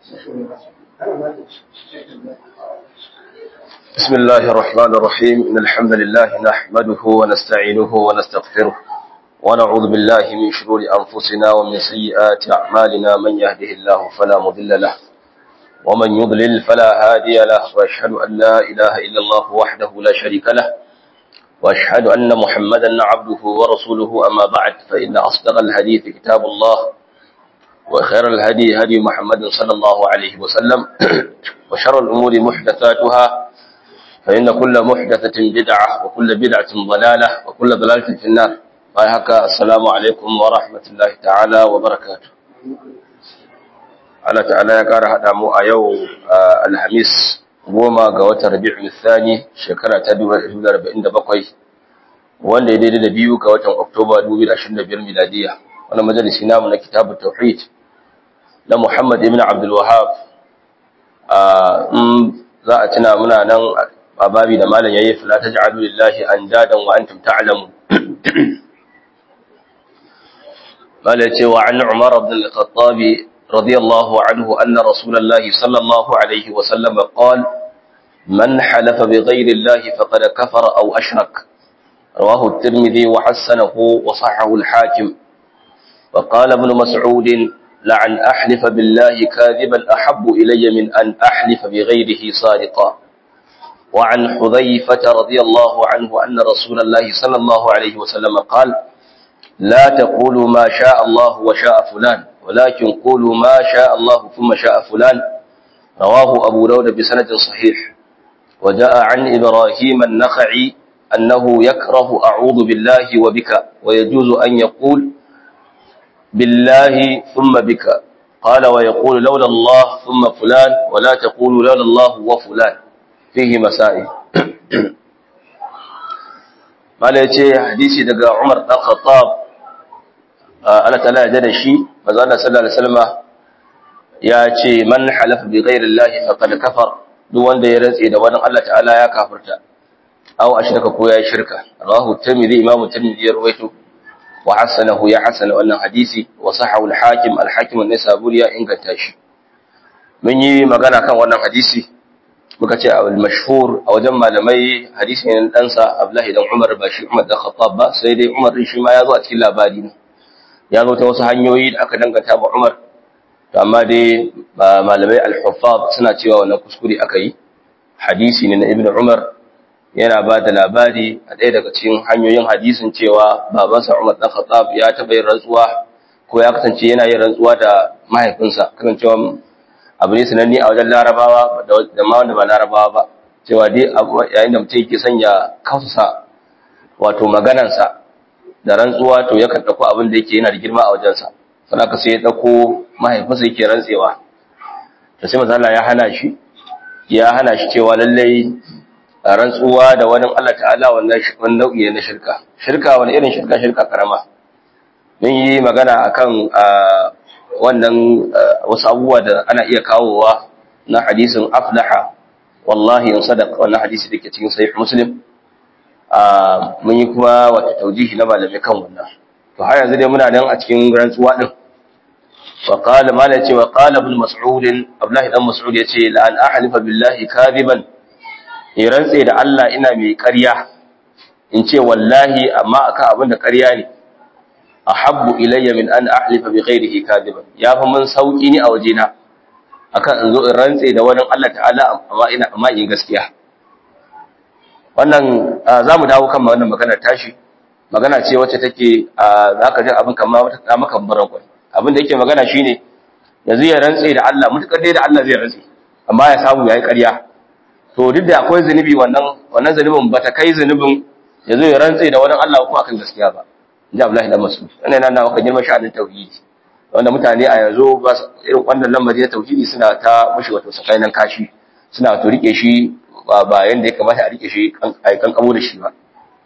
بسم الله الرحمن الرحيم إن الحمد لله نحمده ونستعينه ونستغفره ونعوذ بالله من شرور أنفسنا ومن سيئات أعمالنا من يهده الله فلا مضل له ومن يضلل فلا هادي له وأشهد أن لا إله إلا الله وحده لا شريك له وأشهد أن محمدا عبده ورسوله أما بعد فإن أصدق الحديث كتاب الله وخير الهدي هدي محمد صلى الله عليه وسلم وشر الأمور محدثاتها فإن كل محدثة بدعة وكل بدعة ضلالة وكل ضلالة في النار هكا السلام عليكم ورحمة الله تعالى وبركاته Allah ta'ala ya ƙara haɗa mu a yau alhamis goma ga watan rabi'ul thani shekara ta 2047 wanda ya daidai da biyu ga watan oktoba 2025 miladiya wannan majalisi namu na kitabut tauhid na Muhammad ibn Abdul Wahhab za a tuna muna nan a babi da malam yayi fala taj'alu lillahi andadan wa antum ta'lamun malam ce wa an Umar ibn al-Khattab radiyallahu anhu anna Rasulullahi sallallahu alaihi wa sallam qala man halafa bighayri Allah faqad kafara aw ashrak rawahu at-Tirmidhi wa hasanahu wa sahahahu al-Hakim وقال ابن مسعود لعن أحلف بالله كاذبا أحب إلي من أن أحلف بغيره صادقا وعن حذيفة رضي الله عنه أن رسول الله صلى الله عليه وسلم قال لا تقولوا ما شاء الله وشاء فلان ولكن قولوا ما شاء الله ثم شاء فلان رواه أبو داود بسند صحيح وجاء عن إبراهيم النخعي أنه يكره أعوذ بالله وبك ويجوز أن يقول بالله ثم بك قال ويقول لولا الله ثم فلان ولا تقول لولا الله وفلان فيه مسائل mala yace hadisi daga Umar dan Khattab Allah ta'ala ya jada shi manzo Allah sallallahu alaihi wasallam ya ce man halafa bi ghairi Allah faqad kafar duk wanda ya rantse da wani Allah ta'ala ya kafirta aw ashraka ko ya shirka rawahu Tirmidhi Imam Tirmidhi ya rawaito وحسنه يا حسن wannan hadisi wa sahahu al-hakim al-hakim an-nisaburi ya inganta shi mun yi magana kan wannan hadisi muka ce al-mashhur a wajen malamai hadisi ne dan sa Abdullahi dan Umar ba shi Umar da Khattab ba sai dai Umar din shi ma ya zo a cikin labari ne ya zo ta wasu hanyoyi da aka danganta ba Umar to amma dai malamai al-huffaz suna cewa wannan kuskure aka yi hadisi ne na Ibn Umar yana ba da labari a ɗaya daga cikin hanyoyin hadisin cewa babansa Umar ɗan Khattab ya taɓa yin rantsuwa ko ya kasance yana yin rantsuwa da mahaifinsa kan cewa abu ne sananne a wajen larabawa da ma wanda ba larabawa ba cewa dai yayin da mutum yake sanya kausa wato maganansa da rantsuwa to yakan ɗauko abin da yake yana da girma a wajensa sannan ka sai ya ɗauko mahaifinsa yake rantsewa to sai mazala ya hana shi ya hana shi cewa lallai rantsuwa da wani Allah ta'ala wannan nau'i na shirka shirka wani irin shirka shirka karama mun yi magana akan wannan wasu abubuwa da ana iya kawowa na hadisin aflaha wallahi in sadaq wannan hadisi da ke cikin sahih muslim mun yi kuma wata taujihi na malamai kan wannan to har yanzu dai muna nan a cikin rantsuwa din wa qala mala ce wa qala ibn mas'ud abdullahi dan mas'ud yace la an ahlifa billahi kadiban in rantse da Allah ina mai ƙarya in ce wallahi amma akan abin da ƙarya ne ahabbu ilayya min an ahlifa bi ghairihi kadiban ya fa mun sauki ni a wajena akan in zo in rantse da wani Allah ta'ala amma ina amma in gaskiya wannan zamu dawo kan wannan magana tashi magana ce wacce take zaka ji abin kamar wata ta maka baran kwai abin da yake magana shine yanzu ya rantse da Allah mutakar dai da Allah zai rantse amma ya samu yayi ƙarya to duk da akwai zunubi wannan wannan zunubin bata kai zunubin yazo ya rantse da wani Allah ko akan gaskiya ba inji Abdullahi dan Mas'ud wannan yana nawa kan girman sha'anin tauhidi wanda mutane a yanzu ba irin wannan lamari na tauhidi suna ta mushi wato sakainan kashi suna to rike shi ba yanda ya kamata a rike shi ai kan kamo da shi ba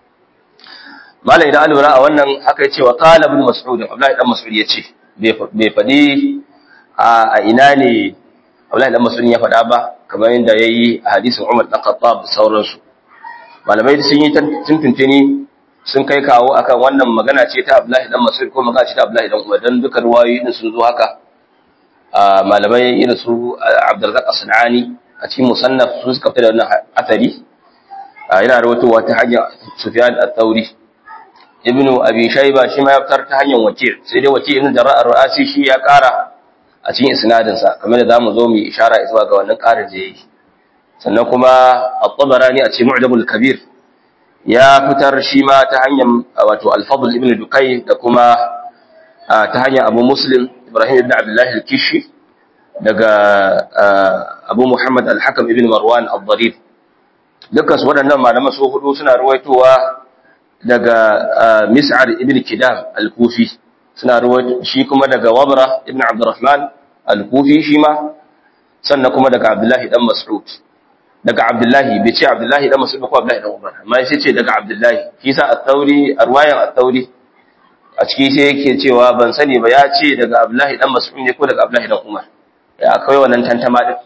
malai idan alura a wannan haka yace wa qala ibn mas'ud Abdullahi dan Mas'ud yace bai fadi a ina ne Abdullahi dan Mas'ud ya faɗa ba kamar yadda ya yi a hadisin Umar ɗan Khattab da sauransu. Malamai sun yi tuntuntuni sun kai kawo akan wannan magana ce ta Abdullahi dan Mas'ud ko magana ce ta Abdullahi dan Umar dan duka ruwayoyi din sun zo haka. malamai irin su Abdulrazak As-Sanani a cikin musannaf su suka fitar da wannan athari yana rawaitowa ta hanyar Sufyan al-Thawri Ibn Abi Shayba shi ma ya fitar ta hanyar Waki' sai dai Waki' ibn Jarrah ar-Ru'asi shi ya ƙara a cikin isnadin sa kamar da zamu zo mu ishara zuwa ga wannan ƙarin da yayi sannan kuma At-Tabarani a cikin Mu'jamul Kabir ya fitar shi ma ta hanyar wato Al-Fadl ibn Dukay da kuma ta hanyar Abu Muslim Ibrahim ibn Abdullah al-Kishi daga Abu Muhammad al-Hakam ibn Marwan al-Dharif dukkan su waɗannan malaman su hudu suna ruwaitowa daga Mis'ar ibn Kidam al-Kufi suna ruwaito shi kuma daga Wabra ibn Abdurrahman al-Kufi shi ma sannan kuma daga Abdullah dan Mas'ud daga Abdullahi bai ce Abdullahi dan Mas'ud ko Abdullahi dan Umar amma sai ce daga Abdullahi shi sa at-Tauri arwayan at-Tauri a ciki sai yake cewa ban sani ba ya ce daga Abdullahi dan Mas'ud ne ko daga Abdullahi dan Umar ya akwai wannan tantama din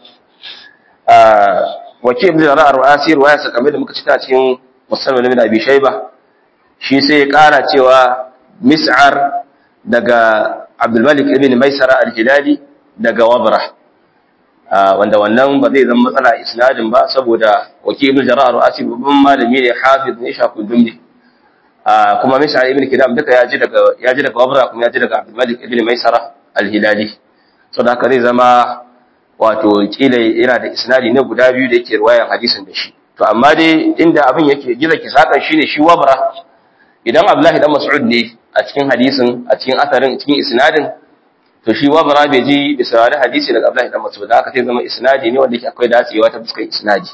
wake ibn Zara ar-Ru'asi ruwaya sa kamar da muka cita cikin Muslim ibn Abi Shayba shi sai ya kara cewa Mis'ar daga Abdul Malik ibn Maisara al-Hilali daga Wabra wanda wannan ba zai zama matsala isnadin ba saboda wake ibn Zara ar-Ru'asi babban malami ne hafiz ne shakul dumni kuma Mis'ar ibn Kidam duka ya ji daga ya ji daga Wabra kuma ya ji daga Abdul Malik ibn Maisara al-Hilali saboda haka zai zama wato kila yana da isnadi na guda biyu da yake ruwayan hadisin da shi to amma dai inda abin yake gida ki saka shine shi Wabra idan Abdullahi dan Mas'ud ne a cikin hadisin a cikin asarin cikin isnadin to shi Wabra bai ji bisa wani hadisi daga Abdullahi dan Mas'ud haka sai zama isnadi ne wanda yake akwai dacewa ta fuskar isnadi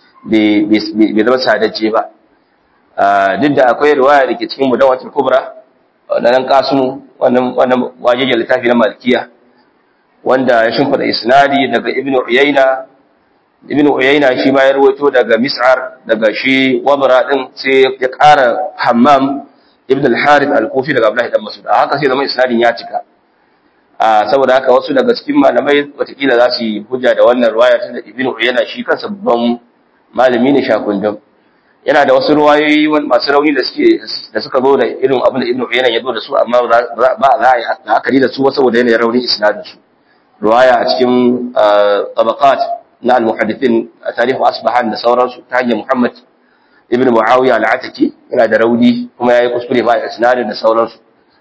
bai zama sadacce ba duk da akwai riwaya da ke cikin mudawatul kubra wannan kasumu wannan wannan wajejen littafi na malikiya wanda ya shimfida isnadi daga ibnu uyayna ibnu uyayna shi ma ya rawaito daga mis'ar daga shi wabra din sai ya ƙara hammam ibn al-harith al-kufi daga abdullahi dan mas'ud haka sai zama isnadin ya cika a saboda haka wasu daga cikin malamai watakila za su yi hujja da wannan ruwaya tunda ibnu uyayna shi kansa babban malami ne shakundum yana da wasu ruwayoyi masu rauni da suke da suka zo da irin abin da ibnu uyayna ya zo da su amma ba za a yi la'akari da su saboda yanayin raunin isnadin su ruwaya a cikin tabaqat na al-muhaddithin tarihu asbahan da sauransu ta hanyar Muhammad ibn Muawiya al-Ataki yana da rauni kuma yayi kuskure ba a isnadin da sauransu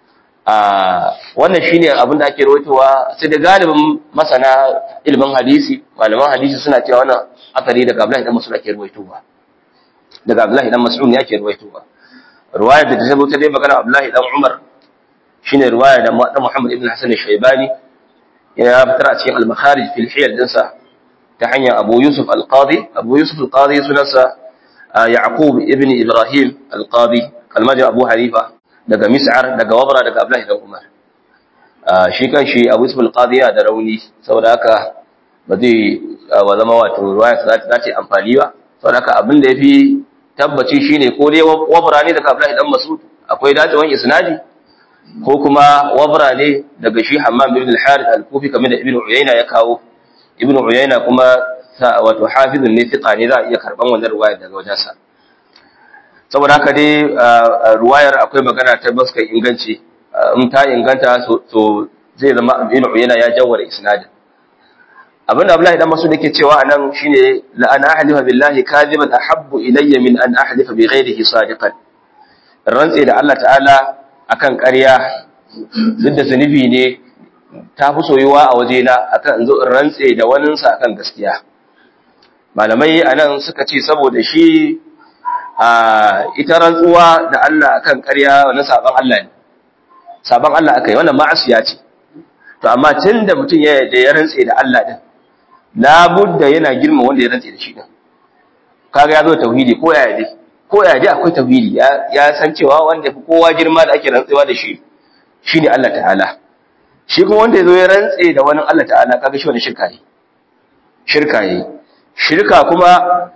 a wannan shine abin da ake rawaitowa sai da galibin masana ilimin hadisi malaman hadisi suna cewa wannan akari daga Abdullahi dan Mas'ud ake rawaitowa daga Abdullahi dan Mas'ud ne ake rawaitowa ruwayar da ta zo ta dai magana Abdullahi dan Umar shine ruwaya da Muhammad ibn Hasan al-Shaybani ya fitar a cikin al-makharij fil hiyal dinsa ta hanyar Abu Yusuf al-Qadi Abu Yusuf al-Qadi sunansa Yaqub ibn Ibrahim al-Qadi kalmar Abu Hanifa daga Mis'ar daga Wabra daga Abdullah ibn Umar shi kan shi Abu Yusuf al-Qadi ya da rauni saboda haka ba zai wa zama wato ruwaya za ta ce amfani ba saboda haka abin da yafi tabbaci shine ko dai Wabra ne daga Abdullah ibn Mas'ud akwai dacewan isnadi ko kuma wabra ne daga shi Hammam ibn al-Harith al-Kufi kamar da Ibn Uyayna ya kawo Ibn Uyayna kuma wato hafizun ne fiqa ne za a iya karban wannan ruwayar daga wajensa saboda haka dai ruwayar akwai magana ta baska inganci in ta inganta to zai zama Ibn Uyayna ya jawwara isnadin abin da Abdullahi dan Mas'ud yake cewa anan shine la ana ahlifa billahi kadiban ahabbu ilayya min an ahlifa bi ghayrihi sadiqan rantsi da Allah ta'ala akan ƙarya duk da zunubi ne ta fi soyuwa a wajena akan in zo in rantse da waninsa akan gaskiya malamai a nan suka ce saboda shi a ita rantsuwa da Allah akan ƙarya wani sabon Allah ne sabon Allah aka yi wannan ma'asiya ce to amma tun da mutum ya da ya rantse da Allah din labudda yana girma wanda ya rantse da shi din kaga ya zo tauhidi ko ya dai ko ya dai akwai tauhidi ya san cewa wanda fi kowa girma da ake rantsewa da shi shine Allah ta'ala shi kuma wanda yazo ya rantse da wani Allah ta'ala kaga shi wani shirka ne shirka ne shirka kuma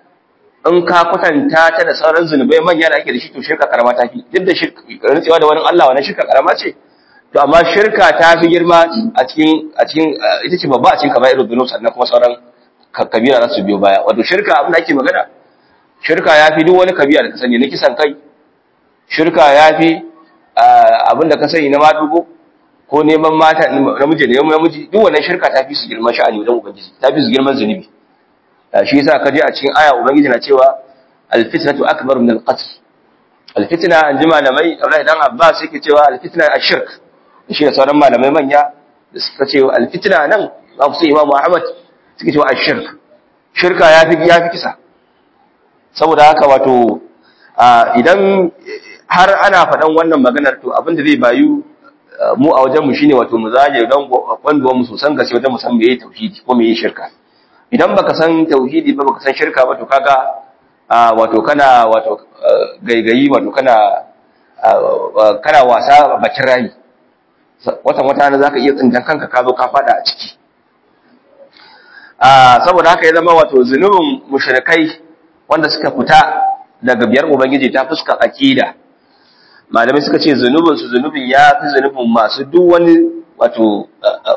in ka kwatanta ta da sauran zunubai manya da ake da shi to shirka karama ta fi duk da rantsewa da wani Allah wannan shirka karama ce to amma shirka ta fi girma a cikin a cikin ita ce babba a cikin kaba'irul dhunub sannan kuma sauran kabira za su biyo baya wato shirka abin da ake magana shirka ya fi duk wani kabila da ka sani na kisan kai shirka ya fi abinda ka sani na madugo ko neman mata namiji da namiji duk wannan shirka ta fi su girman sha'ani wajen ubangiji ta fi su girman zunubi shi yasa ka je a cikin aya ubangiji na cewa al-fitnatu akbar min al-qatl al-fitna an ji malamai Abdullahi dan Abbas yake cewa al-fitna ash-shirk shi da sauran malamai manya da suka ce al-fitna nan ba su Imam Ahmad suke cewa ash-shirk shirka yafi yafi kisa saboda haka wato idan har ana faɗan wannan maganar to abin da zai bayu mu a wajenmu shine wato mu zaje don kwanduwa mu sosan gaske wajen mu san meye tauhidi ko meye shirka idan baka san tauhidi ba baka san shirka ba to kaga wato kana wato gaigayi wato kana kana wasa bakin rami watan wata na zaka iya tsintan kanka ka zo ka fada a ciki saboda haka ya zama wato zunubin mushrikai wanda suka fita daga biyar ubangiji ta fuskar aqida malamai suka ce zunubinsu zunubin ya fi zunubin masu duk wani wato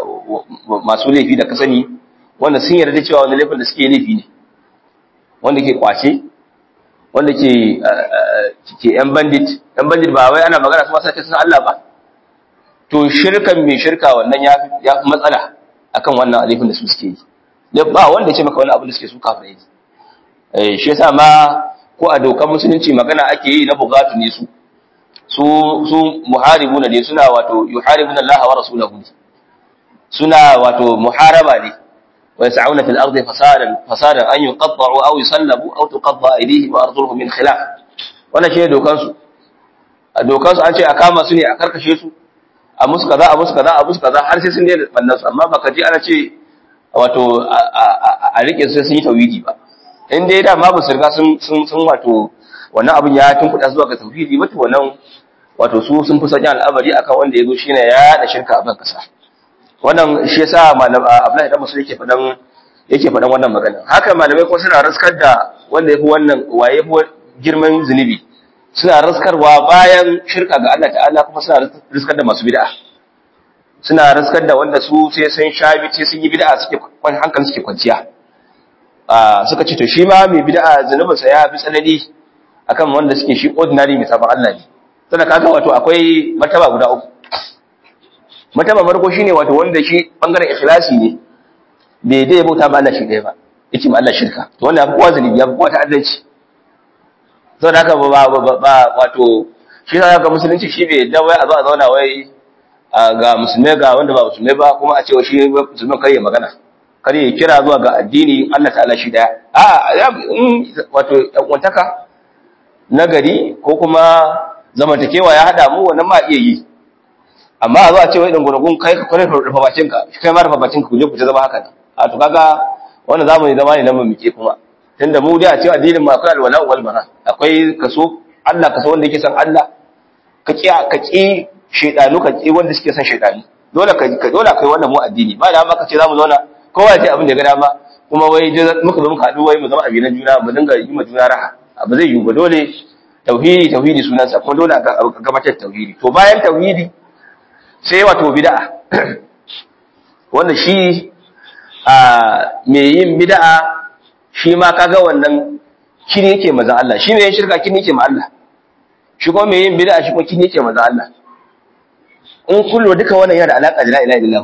masu laifi da ka sani wanda sun yarda cewa wani laifin da suke laifi ne wanda ke kwace wanda ke ke yan bandit yan bandit ba wai ana magana su masu sun Allah ba to shirkan mai shirka wannan ya fi matsala akan wannan laifin da su suke yi ba wanda ya ce maka wani abu da suke su kafirai ne shi yasa ma ko a dokar musulunci magana ake yi na bugatu ne su su su muharibuna ne suna wato yuharibuna Allah wa rasulahu suna wato muharaba ne wa yas'una fil ardi fasadan fasadan an yuqatta'u aw yusallabu aw tuqatta aydihim wa arjuluhum min khilaf wannan shine dokan su a dokan su an ce a kama su ne a karkashe su a musu kaza a musu kaza a musu kaza har sai sun daina bannan su amma baka ji ana ce wato a rike su sai sun yi tawhidi ba in dai da ma ba su riga sun sun wato wannan abin ya tunkuɗa zuwa ga tauhidi wato wannan wato su sun fi sauƙin al'amari akan wanda ya zo shine ya da shirka a ban kasa wannan shi yasa malam Abdullahi dan Musa yake faɗan yake faɗan wannan magana haka malamai kuma suna raskar da wanda yafi wannan waye yafi girman zunubi suna raskarwa bayan shirka ga Allah ta'ala kuma suna raskar da masu bid'a suna raskar da wanda su sai sun shabi sai sun yi bid'a suke hankali suke kwanciya suka ce to shi ma mai bid'a zunubinsa ya fi tsanani akan wanda suke shi ordinary mai sabon Allah ne sannan kaga wato akwai martaba guda uku martaba farko shine wato wanda shi bangaren ikhlasi ne bai dai bauta ba Allah shi ɗaya ba yake ma Allah shirka to wannan yafi kowa zalibi yafi kowa ta'addanci saboda haka ba ba wato shi sa ga musulunci shi bai da wai a zo a zauna wai ga musulmai ga wanda ba musulmai ba kuma a ce shi musulman kar ya magana kar ya kira zuwa ga addini Allah ta'ala shi daya a wato yan uwantaka nagari ko kuma zamantakewa ya hada mu wannan ma iya yi amma a zo a ce wai dangurgun kai ka kwane rufa bacin ka kai ma rufa bacin ka ku je ku ta zama haka nan a to kaga wannan zamani zama ne na mamike kuma tunda mu dai a cewa addinin ma akwai alwala wal bara akwai kaso Allah kaso wanda yake san Allah ka ki ka ki shedanu ka ki wanda suke san shedani dole ka dole kai wannan mu addini ba da ma ka ce zamu zauna kowa ya ce abin da ya ga dama kuma wai muka zo muka haɗu wai mu zama abinan juna mu dinga yi ma juna raha abu zai yiwu ba dole tauhidi tauhidi sunansa kuma dole a gabatar tauhidi to bayan tauhidi sai wato bid'a wanda shi a mai yin bid'a shi ma kaga wannan kini yake maza Allah shi mai yin shirka kini yake ma Allah shi kuma mai yin bid'a shi kuma kini yake maza Allah in kullu duka wannan yana da alaka da la ilaha illallah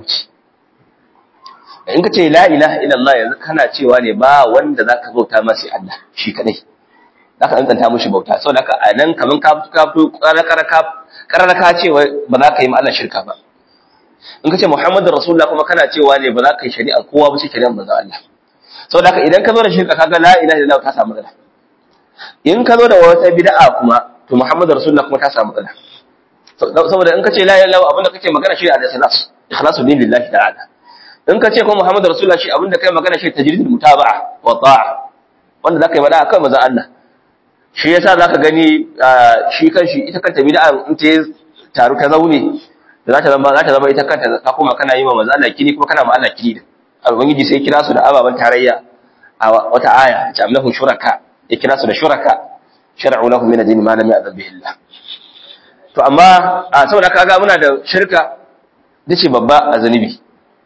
in ka ce la ilaha illallah yanzu kana cewa ne ba wanda zaka bauta masa Allah shi kadai za ka tsantsanta mushi bauta sau da a nan kamar ka fi kararraka cewa ba za ka yi ma'ala shirka ba in ka ce muhammadu rasulullah kuma kana cewa ne ba za ka yi shari'a kowa ba ce shari'a ba za Allah sau da idan ka zo da shirka kaga la ilaha illallah ta samu matsala in ka zo da wata bid'a kuma to muhammadu rasulullah kuma ta samu matsala saboda in ka ce la ilaha illallah abinda kake magana shi da ikhlas ikhlasu din lillahi ta'ala in ka ce kuma muhammadu rasulullah shi abinda kai magana shi tajridul mutaba'a wa ta'a wanda zaka yi bada akan manzon Allah shi yasa zaka gani shi kanshi ita kanta bid'a in ta taru ta zaune za ta zama za ta zama ita kanta ka kuma kana yi ma manzo Allah kini kuma kana ma Allah kini da ubangiji sai kira su da ababan tarayya a wata aya ta amlahu shuraka ya kira su da shuraka shar'u lahum min ad-din ma lam ya'zab bihi Allah to amma saboda kaga muna da shirka dace babba a zanubi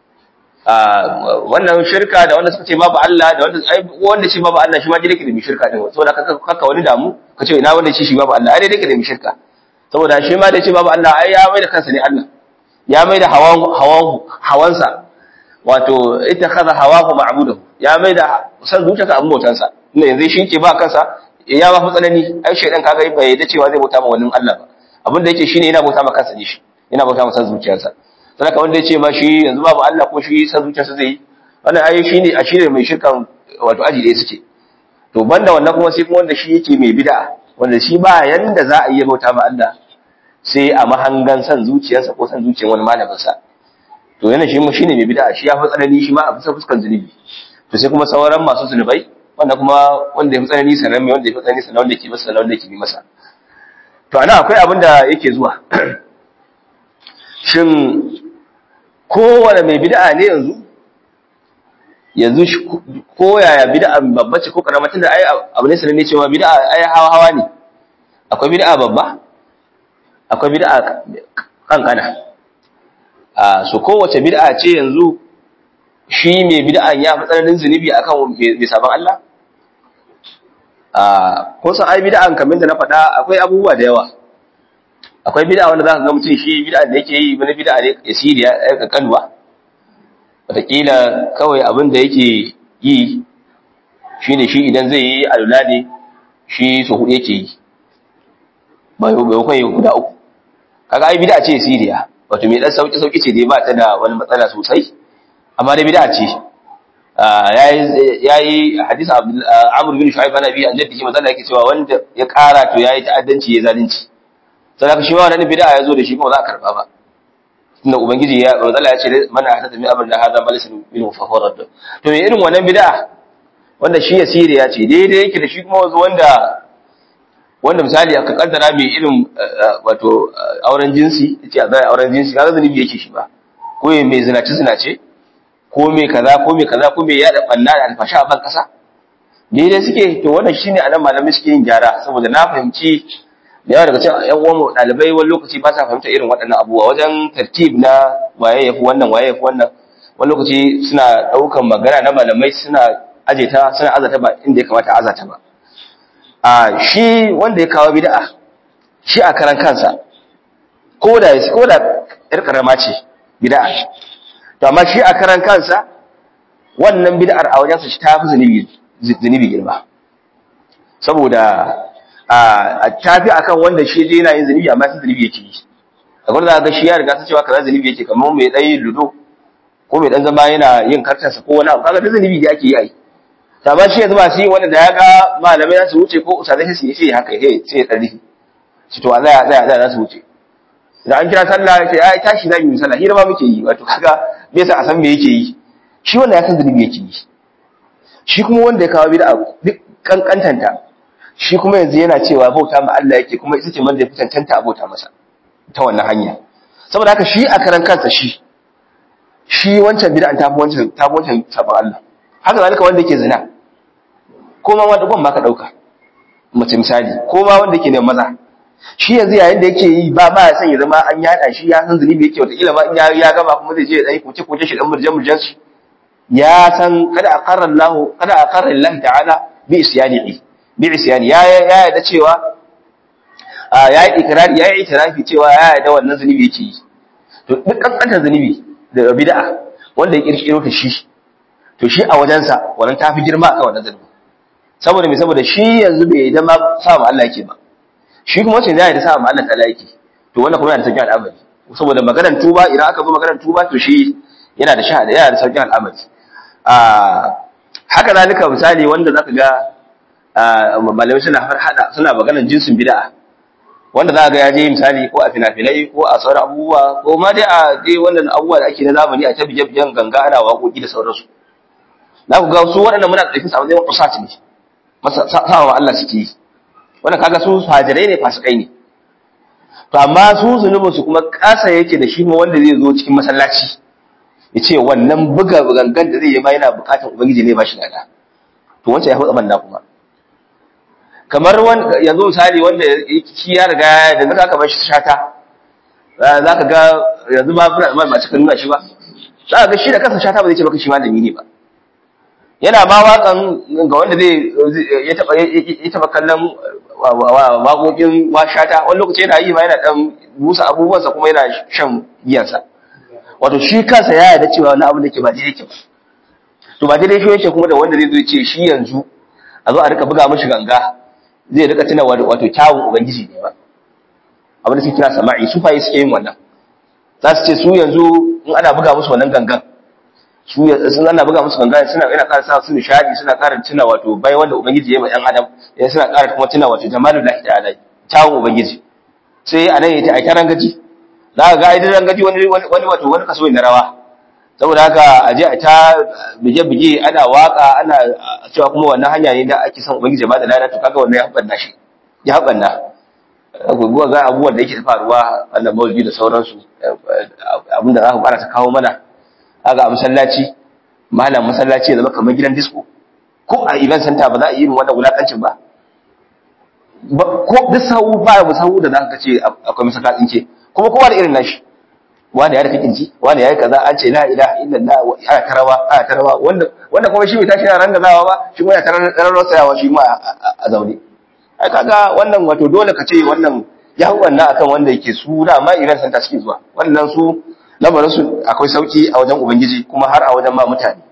wannan shirka da wanda suka ce babu Allah da wanda wanda ce babu Allah shi ma dai da mi shirka din saboda kaka kaka wani damu ka ce ina wanda ce shi babu Allah ai dai da mi shirka saboda shi ma da ce babu Allah ai ya mai da kansa ne Allah ya mai da hawan hawan hawansa wato ita kaza hawahu ma'budahu ya mai da san zuciyarsa abin bautansa inda yanzu shi ke ba kansa ya ba fi tsanani ai shaidan kaga bai yadda cewa zai bauta ma wani Allah ba abin da yake shine yana bauta ma kansa ne shi yana bauta ma san zuciyarsa sai ka wanda yace ma shi yanzu babu Allah ko shi san zuciyarsa zai yi wannan ai shine a shine mai shirkan wato aji ɗaya suke to banda wannan kuma sai kuma wanda shi yake mai bid'a wanda shi ba yanda za a yi bauta ma Allah sai a mahangan san zuciyarsa ko san zuciyar wani malamin sa to yana shi mu shine mai bid'a shi ya fi tsanani shi ma a bisa fuskan zunubi to sai kuma sauran masu zunubai wanda kuma wanda ya fi tsanani sanan mai wanda ya fi tsanani sanan wanda ke masa sanan wanda ke bi masa to ana akwai abin da yake zuwa shin kowane mai bid'a ne yanzu yanzu ko yaya bid'a babba ce ko karama tunda ai abu ne sanan ne cewa bid'a ai hawa hawa ne akwai bid'a babba akwai bid'a kankana a so kowace bid'a ce yanzu shi mai bid'an ya fi tsananin zunubi akan mai sabon Allah a kun san ai bid'an kamar da na faɗa akwai abubuwa da yawa akwai bid'a wanda zaka ga mutum shi bid'a da yake yi wani bid'a ne yasiri ya aika kanwa wataƙila kawai abin da yake yi shine shi idan zai yi alula ne shi so hudu yake yi bai bai guda uku kaga ai bid'a ce yasiriya wato mai dan sauki sauki ce dai ba ta da wani matsala sosai amma dai bid'a ce yayi yayi hadisi Amr bin Shu'aib ana bi annabi shi matsala yake cewa wanda ya kara to yayi ta'addanci ya zalunci sai ka shi ma wannan bid'a yazo da shi kuma za a karba ba tunda ubangiji ya matsala ya ce mana hadata mi amrna hada malisin min faharat to me irin wannan bid'a wanda shi yasiri ya ce daidai yake da shi kuma wazo wanda wanda misali aka kaddara mai irin wato auren jinsi yace a zai auren jinsi kaga zunubi yake shi ba ko mai zinace zinace ko mai kaza ko mai kaza ko mai yada banna da alfasha a ban kasa daidai suke to wannan shine anan malamai suke yin gyara saboda na fahimci da yawa daga cikin ƴan uwan ɗalibai wani lokaci ba sa fahimta irin waɗannan abubuwa wajen tartib na waye yafi wannan waye yafi wannan wani lokaci suna ɗaukan magana na malamai suna aje ta suna azata ba inda ya kamata azata ba a shi wanda ya kawo bid'a shi a karan kansa ko da ko da ƴar karama ce bid'a to amma shi a karan kansa wannan bid'ar a wajensa shi ta fi zunubi zunubi girma saboda a tafi akan wanda shi je yana yin zunubi amma sai zunubi yake yi kamar da ga shi ya riga ta cewa kaza zunubi yake kamar mai dai ludo ko mai dan zama yana yin kartarsa ko wani abu kaga da zunubi da ake yi ai ta ba shi yanzu ba shi wanda da ya ga malamai za su wuce ko usadai sai su yi haka sai sai ya tsari shi to Allah ya tsaya tsaya za su wuce da an kira sallah sai ai tashi za mu yi sallah hira ma muke yi wato kaga bai sa a san me yake yi shi wanda ya san zunubi yake yi shi kuma wanda ya kawo bid'a duk kankantanta shi kuma yanzu yana cewa bauta ma Allah yake kuma ita ce wanda ya fi cancanta a bauta masa ta wannan hanya saboda haka shi a karan kansa shi shi wancan bid'an ta fi wancan ta fi wancan sabon Allah haka zalika wanda yake zina ko ma wanda gwan baka dauka mace misali ko ma wanda yake ne maza shi yanzu yayin da yake yi ba ba ya san ya zama an yada shi ya san zunubi yake wata kila ma in ya gama kuma zai je ya dai kuce kuce shi dan murjan murjan shi ya san kada aqarra Allah kada aqarra Allah ta'ala bi isyanihi bi isyani ya ya yarda cewa ya yi ikrari ya yi itirafi cewa ya yarda wannan zunubi yake yi to duk kankantar zunubi da bid'a wanda ya kirkiro ta shi to shi a wajensa wannan ta fi girma akan wannan zunubi saboda me saboda shi yanzu bai yarda ma sa ma Allah yake ba shi kuma wacce zai yarda sa ma Allah ta'ala yake to wannan kuma yana da sauƙin al'amari saboda maganar tuba idan aka zo maganar tuba to shi yana da shahada yana da sauƙin al'amari a haka zalika misali wanda zaka ga malamai suna hada suna maganar jinsin bid'a wanda za ga ya je misali ko a fina-finai ko a sauran abubuwa ko ma dai a dai wannan abubuwa da ake na zamani a tabi jabjan ganga ana waƙoƙi da sauransu za ku ga su waɗannan muna ɗauki su a matsayin ƙusat ne masa sawa wa Allah suke yi wannan kaga su hajirai ne fasikai ne to amma su zunubin su kuma ƙasa yake da shi ma wanda zai zo cikin masallaci ya ce wannan buga gangan da zai yi ma yana buƙatar ubangiji ne ba shi lada to wancan ya fi tsaman kuma kamar yanzu misali wanda shi ya riga da zaka aka bar shi shata za ka ga yanzu ma ba ma cika nuna shi ba za ka ga shi da kansa shata ba zai ce maka shi malami ne ba yana ma waƙan ga wanda zai ya taba ya taba kallon waƙoƙin wa shata wani lokaci yana yi ma yana dan busa abubuwansa kuma yana shan giyansa wato shi kansa ya yarda cewa wani abu da ke ba daidai ke ba to ba daidai shi yake kuma da wanda zai zo ce shi yanzu a zo a rika buga mishi ganga zai rika tuna wato kyawun ubangiji ne ba abin da suke kira sama'i su fayi suke yin wannan za su ce su yanzu in ana buga musu wannan gangan su sun ana buga musu gangan suna yana ƙara sa su nishadi suna ƙara tuna wato bai wanda ubangiji ya yi ma ɗan adam ya suna ƙara kuma tuna wato jamalul lahi ta'ala kyawun ubangiji sai a nan ya ta aika rangaji za ka ga idan rangaji wani wani wato wani kaso ne na rawa saboda haka a je a ta bige-bige ana waka ana cewa kuma wannan hanya ne da ake son ubangiji ba da lada to kaga wannan ya haɓanna shi ya haɓanna guguwa ga abubuwan da yake faruwa wannan maulidi da sauransu abin da za ku fara ta kawo mana kaga a masallaci malam masallaci ya zama kamar gidan disco ko a event center ba za a yi irin wannan wulakancin ba ko duk sahu ba mu sahu da za ka ce akwai masallacin ce kuma kowa da irin nashi wani ya da kinci wani ya yi kaza an ce la ilaha illallah wa ya tarawa ya tarawa wanda wanda kuma shi bai tashi yana rangazawa ba shi kuma ya tarar tsayawa shi ma a zaune ai kaga wannan wato dole ka ce wannan ya hu wannan akan wanda yake su da ma iran santa suke zuwa wannan su lamarin su akwai sauki a wajen ubangiji kuma har a wajen ma mutane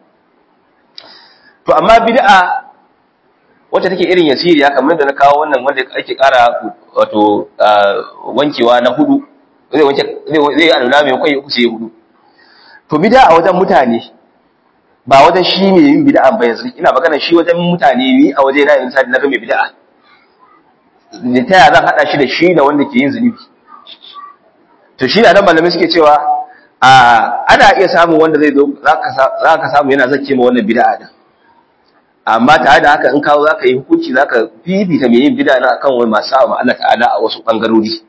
to amma bid'a wacce take irin yasiriya kamar da na kawo wannan wanda ake kara wato wankewa na hudu zai wanke zai yi alula mai kwai uku sai hudu to bid'a a wajen mutane ba wajen shi ne yin bid'a ba yanzu ina magana shi wajen mutane ni a waje na yin sadi na ga mai bid'a da ta yaya zan hada shi da shi da wanda ke yin zunubi to shi da nan malamai suke cewa a ana iya samun wanda zai zo za ka samu yana zake ma wannan bid'a din amma tare da haka in kawo za ka yi hukunci za ka fifita mai yin bid'a na akan wani masu sa'a Allah ta'ala a wasu bangarori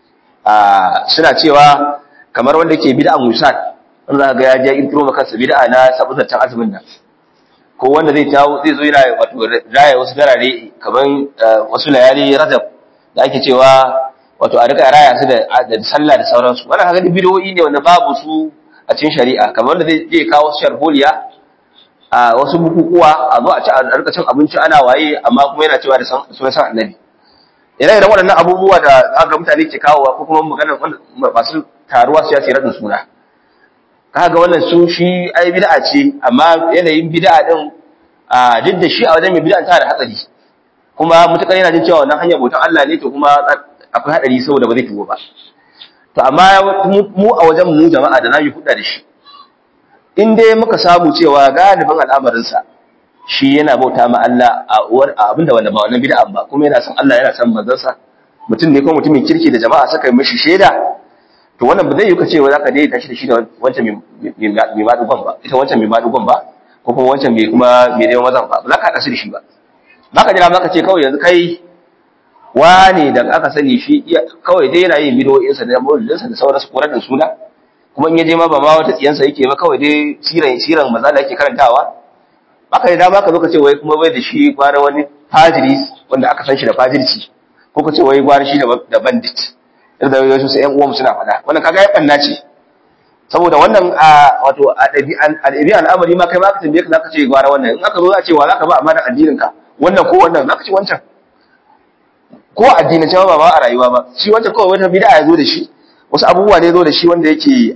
suna cewa kamar wanda ke bid'a musad wanda za ga ya je intro maka kansa bid'a na sabutattan azumin nan ko wanda zai tawo zai zo yana wato raya wasu darare kamar wasu layali rajab da ake cewa wato a rika raya su da da sallah da sauransu wannan kaga bidiyoyi ne wanda babu su a cikin shari'a kamar wanda zai je kawo sharholiya a wasu bukukuwa a zo a ci a rika cin abinci ana waye amma kuma yana cewa da sunan san annabi ire iren waɗannan abubuwa da aka mutane ke kawowa ko kuma magana masu taruwa su ya ce radin suna kaga wannan su shi ai bid'a ce amma yanayin bid'a din a duk da shi a wajen mai bid'a ta da hatsari kuma mutakar yana jin cewa wannan hanyar bautan Allah ne to kuma akwai hadari saboda ba zai tuwo ba to amma mu a wajen mu jama'a da nayi hudda da shi in dai muka samu cewa galibin al'amarinsa shi yana bauta ma Allah a uwar abinda wanda ba wannan bid'a ba kuma yana son Allah yana son manzansa mutum ne ko mutumin kirki da jama'a suka yi mishi shaida to wannan ba zai yi ka ce za ka daidaita shi da shi da wancan mai madugon ba ita wancan mai madugon ba ko kuma wancan mai kuma mai neman mazan ba ba za ka haɗa su da shi ba ba ka jira ba ka ce kawai yanzu kai wane da aka sani shi kawai dai yana yin bidiyoyinsa da maulilinsa da sauransu korar da suna kuma in ya je ma ba ma wata tsiyansa yake ba kawai dai siran siran maza da yake karantawa baka da dama ka zo ka ce wai kuma bai da shi gwara wani fajiri wanda aka san shi da fajirci ko ka ce wai gwara shi da bandit da wasu sai ƴan uwan suna faɗa wannan kaga ya banna ce saboda wannan a wato a ɗabi'an al'amari ma kai ma ka tambaye ka zaka ce gwara wannan in aka zo za a ce wa zaka ba amanar addinin ka wannan ko wannan zaka ce wancan ko addinin cewa ba ma a rayuwa ba shi wancan kawai wata bid'a ya zo da shi wasu abubuwa ne zo da shi wanda yake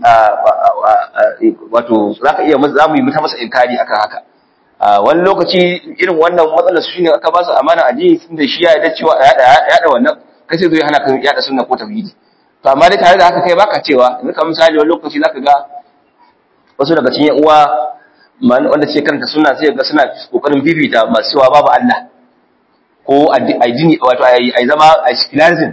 wato zaka iya za mu yi masa inkari akan haka wani lokaci irin wannan matsalar su shine aka ba su amana addini tunda shi ya yarda cewa ya yada wannan kai sai zai hana ka yada sunna ko tauhidi to amma dai tare da haka kai baka cewa yanzu kamar misali wani lokaci zaka ga wasu daga cikin uwa wanda ce karanta sunna sai ga suna kokarin bibita masu cewa babu Allah ko addini wato ai zama a secularism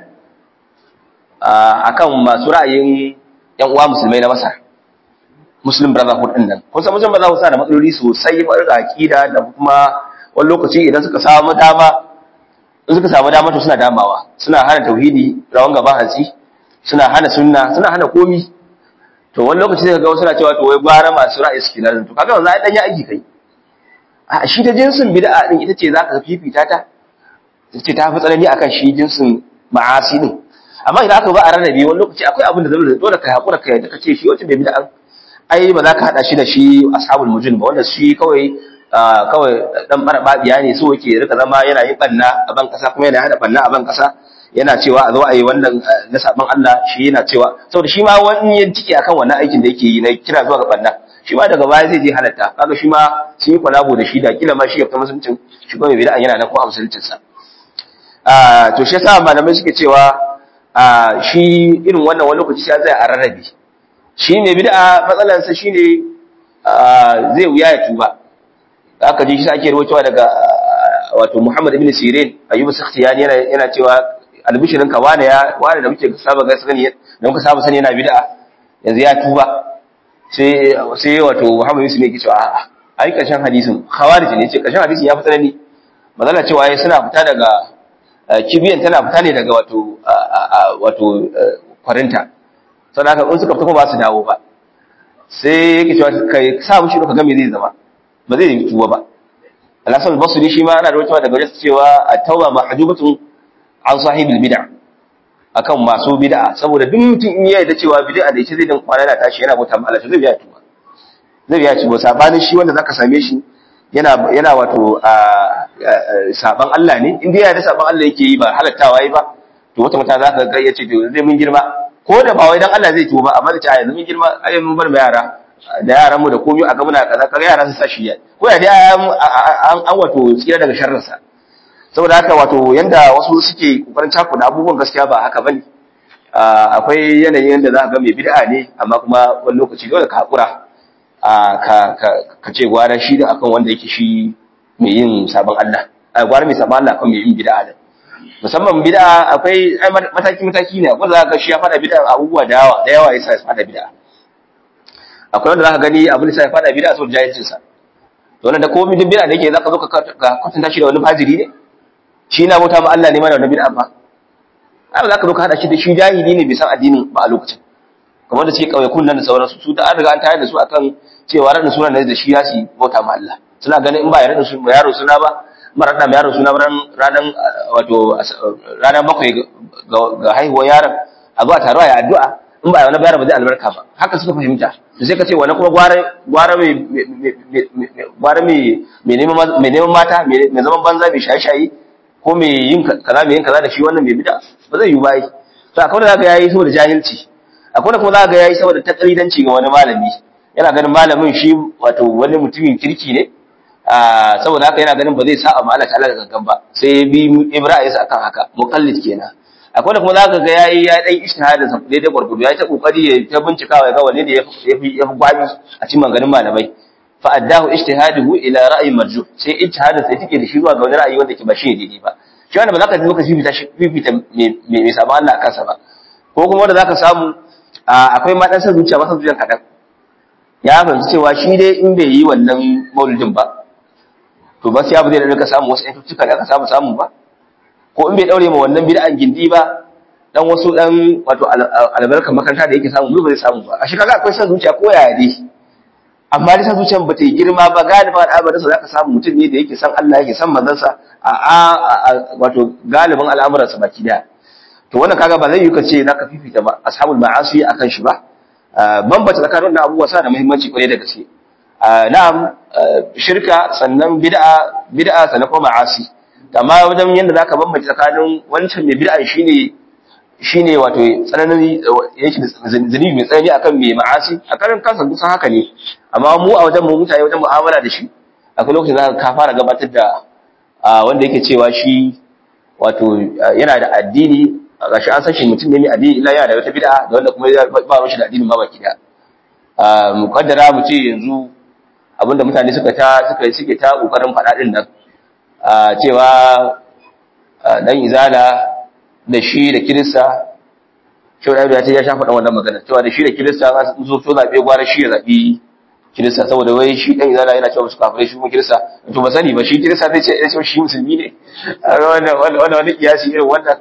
akan masu ra'ayin yan uwa musulmai na Masar Muslim Brotherhood din nan kun san Muslim Brotherhood suna da matsaloli sosai ba da aqida da kuma wani lokaci idan suka samu dama in suka samu dama to suna damawa suna hana tauhidi rawan gaban hatsi suna hana sunna suna hana komi to wani lokaci sai ga wasu na cewa to wai gwara masu ra'ayi suke nan to kaga wanzu ai dan ya aiki kai a shi ta jinsin bid'a din ita ce zaka fifita ta ce ta fi tsanani akan shi jinsin ma'asi din amma idan aka ba a rarrabe wani lokaci akwai abin da zai dole ka hakura ka yadda kace shi wacce bai bid'a ai ba za ka hada shi da shi ashabul mujin ba wanda shi kawai kawai dan bara babiya ne so yake rika zama yana yin banna a ban kasa kuma yana hada banna a ban kasa yana cewa a zo a yi wannan na saban Allah shi yana cewa saboda shi ma wani yin ciki akan wannan aikin da yake yi na kira zuwa ga banna shi ma daga baya zai je halatta kaga shi ma sun yi kwalabo da shi da kila ma shi ya fita musuluncin shi kuma bid'a yana nan ko a musuluncin sa to shi yasa malamai suke cewa shi irin wannan wani lokaci sai zai a rarrabe shi ne bid'a matsalar sa shine zai wuya ya tuba aka ji shi ake rawaitowa daga wato Muhammad ibn Sirin Ayyub Sakhtiyani yana yana cewa albishirin ka wane ya wane da muke saba ga sani da muka saba sani yana bid'a yanzu ya tuba sai sai wato Muhammad Yusuf ne ke cewa a'a ai karshen hadisin khawarij ne ce karshen hadisin ya fi tsanani mazala cewa yayi suna fita daga kibiyan tana fita ne daga wato wato kwarinta saboda haka in suka fita kuma ba su dawo ba sai yake cewa kai sa mushi ka ga me zai zama ba zai yi tuba ba Al-Hasan al-Basri shi ma ana da wata daga wajen cewa at-tauba mahjubatun an sahibil bid'a akan masu bid'a saboda duk mutum in ya yarda cewa bid'a da yake zai dan kwana na tashi yana bauta ma Allah zai biya tuba zai biya tuba sabanin shi wanda zaka same shi yana yana wato saban Allah ne in dai ya da saban Allah yake yi ba halattawa yi ba to wata mata zaka ga yace to zai mun girma ko da ba wai dan Allah zai tuba amma da ta yanzu mun girma ai mun bar yara da yaran mu da komai a ga muna kaza kaga yara sun sa shi ya ko ya dai an an wato tsira daga sharrin sa saboda haka wato yanda wasu suke kokarin cakuda abubuwan gaskiya ba haka bane akwai yanayin yanda za ka ga mai bid'a ne amma kuma wani lokaci dole ka hakura ka ce gwara shi da akan wanda yake shi mai yin sabon Allah a gwara mai sabon Allah kan mai yin bid'a da musamman bid'a akwai mataki mataki ne akwai za ka shi ya fada bid'a abubuwa da yawa da yawa yasa ya fada bid'a akwai wanda za ka gani abin da ya fada bid'a saboda jahilcin sa to wannan da komai duk bid'a da yake za ka zo ka kwatanta shi da wani fajiri ne shi na bauta ma Allah ne ma da wani bid'a ba ai za ka zo ka hada shi da shi jahili ne bai san addinin ba a lokacin kamar da suke kauye kunnan da sauransu su da an riga an tayar da su akan cewa ranar sunan da shi ya su bauta ma Allah suna ganin in ba ya ranar su yaro suna ba mara da yaro suna ranar wato ranar bakwai ga haihuwar yaron a zuwa taruwa ya addu'a in ba ya wani bayar ba zai albarka ba haka suka fahimta to sai ka ce wani kuma gwara mai gwara mai neman mata mai zaman banza mai shaye-shaye ko mai yin kaza mai yin kaza da shi wannan mai bida ba zai yi ba yi to akwai da zaka yayi saboda jahilci akwai da kuma zaka yayi saboda takalidanci ga wani malami yana ganin malamin shi wato wani mutumin kirki ne saboda haka yana ganin ba zai sa amma Allah ta'ala da gangan ba sai bi Ibrahim sa akan haka muqallid kenan akwai da kuma zaka ga yayi ya dan ishtihadin sa daidai gurgudu ya ta kokari ya ta bincikawa ya ga wanne ne yafi yafi gwabi a cikin maganganun malamai fa addahu ijtihaduhu ila ra'yi marjuh sai ijtihadin sai take da shi zuwa ga wani ra'ayi wanda ke ba shi daidai ba shi wanda ba za ka zo ka fifita shi fifita mai sabon Allah kansa ba ko kuma wanda za ka samu akwai ma dan san zuciya masa zuciyan kadan ya fahimci cewa shi dai in bai yi wannan maulidin ba to ba sai abu zai da samu wasu ƴan da aka samu samu ba ko in bai daure ma wannan bid'an gindi ba dan wasu dan wato albarkar makaranta da yake samu ba zai samu ba a shi kaga akwai san zuciya ko yaya dai amma da san zuciyan ba ta yi girma ba galiban al'amarin sa zaka samu mutum ne da yake san Allah yake san manzansa a wato galibin al'amuransa baki daya to wannan kaga ba zai yi kace zaka fifita ba ashabul ma'asi akan shi ba bambata tsakanin wannan abubuwa sa da muhimmanci kwarai da gaske na'am shirka sannan bid'a bid'a sannan kuma ma'asi amma wajen yanda zaka bambanta tsakanin wancan mai bid'a shine shine wato tsananin yake zunubi mai tsanani akan mai ma'asi a karin kansa kusan haka ne amma mu a wajen mu mutane wajen mu'amala da shi akwai lokacin da ka fara gabatar da wanda yake cewa shi wato yana da addini gashi an san shi mutum ne mai addini illa yana da wata bid'a da wanda kuma ba ruwan shi da addinin ma baki da mukaddara mu ce yanzu abinda mutane suka ta suka suke ta kokarin faɗa din nan cewa dan izala da shi da kirista shi da ya ce ya shafa dan wannan magana cewa da shi da kirista sun zo so zabe gwara shi ya zabi kirista saboda wai shi dan izala yana cewa musu kafirai shi kuma kirista to ba sani ba shi kirista zai ce ya ce shi musulmi ne wannan wannan wani kiyasi irin wannan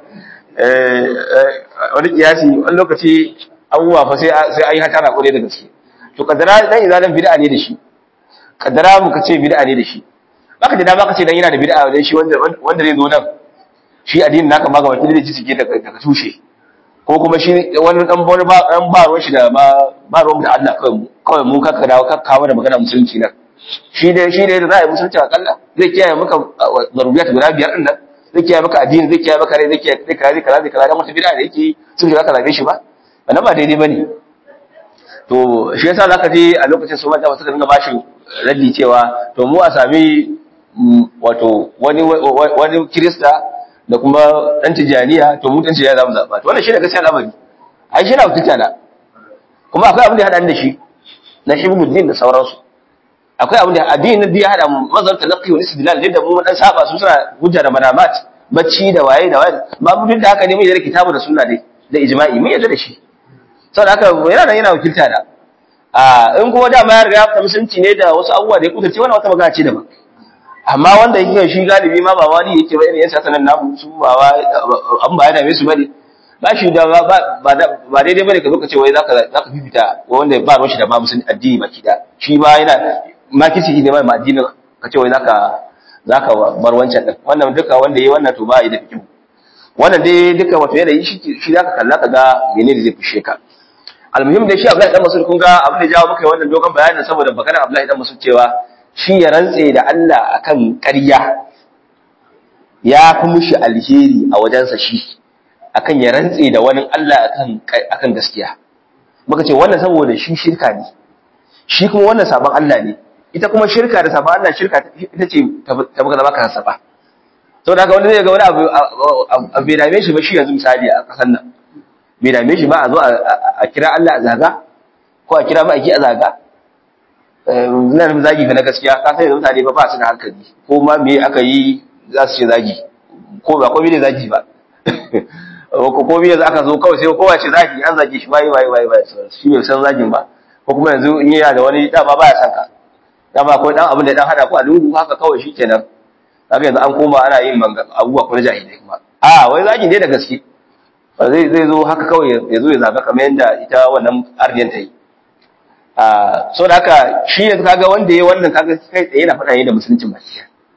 wani kiyasi wani lokaci abubuwa fa sai sai an yi hatara kore da gaske to kadara dan izalan bid'a ne da shi kadara mu ka ce bid'a ne da shi baka da dama ka ce dan yana da bid'a dan shi wanda wanda zai zo nan shi addinin naka ma ga wata da cike daga daga tushe ko kuma shi wani dan wani ba dan ba ruwan shi da ba ba ruwan da Allah kawai mu kawai mu ka dawo ka kawo da magana musulunci nan shi da shi da za a yi musulunci akalla zai kiyaye maka zaruriyat guda biyar din nan zai kiyaye maka addini zai kiyaye maka rai zai kiyaye kaza zai kaza zai kaza dan wata bid'a da yake sun shiga ka zabe shi ba wannan ba daidai bane to shi yasa zaka je a lokacin su manta wasu ka dinga bashi raddi cewa to mu a sami wato wani wani kirista da kuma dan tijaniya to mu dan tijaniya zamu zaba to wannan shine gaskiya lamari ai shi na wakilta na kuma akwai abin da ya hada da shi na shi muddin da sauransu akwai abin da addinin da ya hada mazhar talaqqi wa istidlal da mu dan saba su suna hujja da manamat bacci da waye da waye ma duk da haka ne mun yarda kitabu da sunna dai da ijma'i mun yarda da shi saboda haka yana nan yana wakilta da a in kuma dama ya riga ya musulunci ne da wasu abubuwa da ya kudurce wannan wata magana ce daban amma wanda yake shi galibi ma ba wani yake ba irin yan sasanan namu su ba an ba ya dame su bane ba shi da ba ba daidai bane ka zo ka ce wai zaka zaka fifita wanda ba ruwan shi da ba musulun addini baki da shi ba yana makici ne mai addinin ka ce wai zaka zaka bar wancan din wannan duka wanda yayi wannan to ba yi da fikihu wannan dai duka wato yanayi shi shi zaka kalla ka ga menene zai fushe ka almuhim dai shi Abdullahi dan Mas'ud kun ga abin da jawo muka yi wannan dogon bayanin saboda maganar Abdullahi dan Mas'ud cewa shi ya rantse da Allah akan ƙarya ya fi mushi alheri a wajensa shi akan ya rantse da wani Allah akan akan gaskiya muka ce wannan saboda shi shirka ne shi kuma wannan sabon Allah ne ita kuma shirka da sabon Allah shirka ita ce ta muka zama kansa ba saboda haka wanda zai ga wani abu a bai dame shi ba shi yanzu misali a kasan nan bai dame shi ba a zo a kira Allah a zaga ko a kira ma'aiki a zaga na nufin zagi fa na gaskiya ka sai mutane ba ba su da hankali ko ma me aka yi za su ce zagi ko ba ko ne zagi ba ko ko me aka zo kawai sai kowa ce zagi an zage shi bai bai bai bai shi bai san zagin ba ko kuma yanzu in yana da wani dama baya san ka dama akwai dan abin da dan hada ko a lungu haka kawai shikenan kaga yanzu an koma ana yin abubuwa ko na jahilai kuma a wai zagi ne da gaske zai zai zo haka kawai ya zo ya zaga kamar yadda ita wannan arniyan ta yi so da haka shi yanzu kaga wanda ya wannan kaga kai tsaye yana faɗa ne da musuluncin ba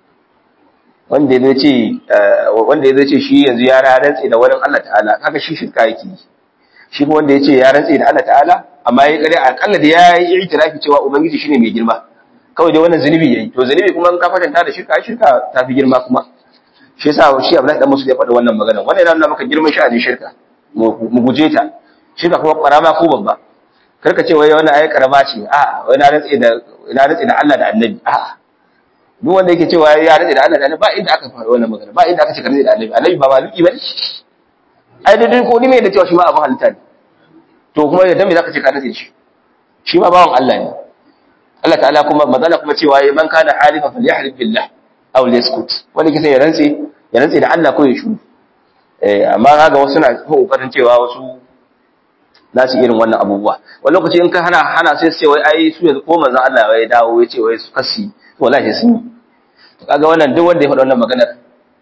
wanda ya ce wanda ya ce shi yanzu ya rantse da wani Allah ta'ala kaga shi shirka yake shi kuma wanda ya ce ya rantse da Allah ta'ala amma ya kare akalla da ya yi itirafi cewa ubangiji shine mai girma kawai dai wannan zunubi yayi to zunubi kuma in ka kwatanta da shirka shirka ta fi girma kuma shi yasa shi Abdullahi dan Musu ya faɗa wannan magana wannan yana nuna maka girman sha'anin shirka mu guje ta shirka kuma karama ko babba karka ce wai wannan ayi karama ce a wai na rantsi da na rantsi da Allah da Annabi a duk wanda yake cewa ya rantsi da Allah da Annabi ba inda aka fara wannan magana ba inda aka ce ka rantsi da Annabi Annabi ba maliki bane ai da duk ko ni mai da cewa shi ma abin halitta ne to kuma yadda me zaka ce ka rantsi da shi shi ma bawan Allah ne Allah ta'ala kuma mazala kuma cewa man kana halifa falyahlif billah aw liyaskut wani kisa ya rantsi ya rantsi da Allah ko ya shuru eh amma kaga wasu na kokarin cewa wasu za su irin wannan abubuwa wani lokaci in ka hana hana sai su ce wai ai su yanzu ko manzon Allah ya dawo ya ce wai su kasi to wallahi sun yi to kaga wannan duk wanda ya faɗa wannan maganar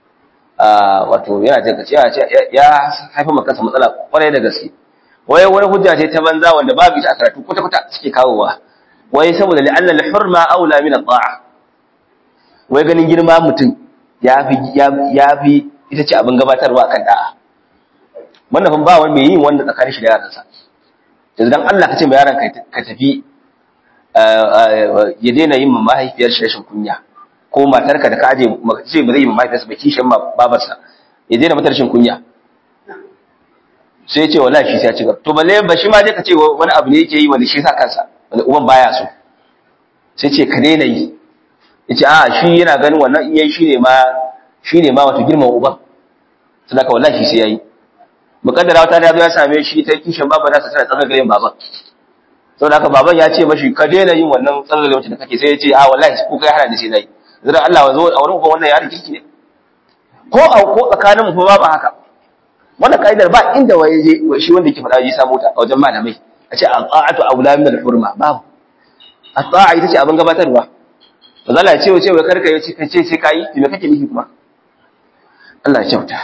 a wato yana jin kace ya haifa maka kansa matsala kwarai da gaske wai wani hujja ce ta banza wanda babu ita a karatu kwata kwata suke kawowa wai saboda li'anna al-hurma aula min at-ta'a wai ganin girma mutum ya fi ya fi ita ce abin gabatarwa kan da'a wannan fa ba wani mai yin wanda tsakanin shi da yaransa yanzu dan Allah ka ce mai yaran ka tafi ya daina yin mahaifiyar shi rashin kunya ko matarka da ka aje ce ba zai yi mahaifiyarsa ba kishin babarsa ya daina mata rashin kunya sai ya ce wallahi shi sai ya ci gaba to balle ba shi ma je ka ce wani abu ne yake yi wanda shi sa kansa wanda uban baya so sai ce ka daina yi yace a shi yana ganin wannan in yayi shine ma shine ma wato girman uban sadaka wallahi shi sai yayi mukaddara wata da zo ya same shi ta kishin baba nasa tana tsagar garin baban saboda haka baban ya ce mashi ka daina yin wannan tsagar garin da kake sai ya ce a wallahi ko kai hana da sai nayi zira Allah zo a wurin uban wannan yaron kirki ne ko a ko tsakanin mu fa ba haka wannan kaidar ba inda waye je shi wanda yake faɗa ji samu ta a wajen malamai a ce al-ta'atu aula min al-hurma babu at-ta'a ita ce abin gabatarwa manzo Allah ya ce wace wai karka yace kace sai kai me kake nufi kuma Allah ya kyauta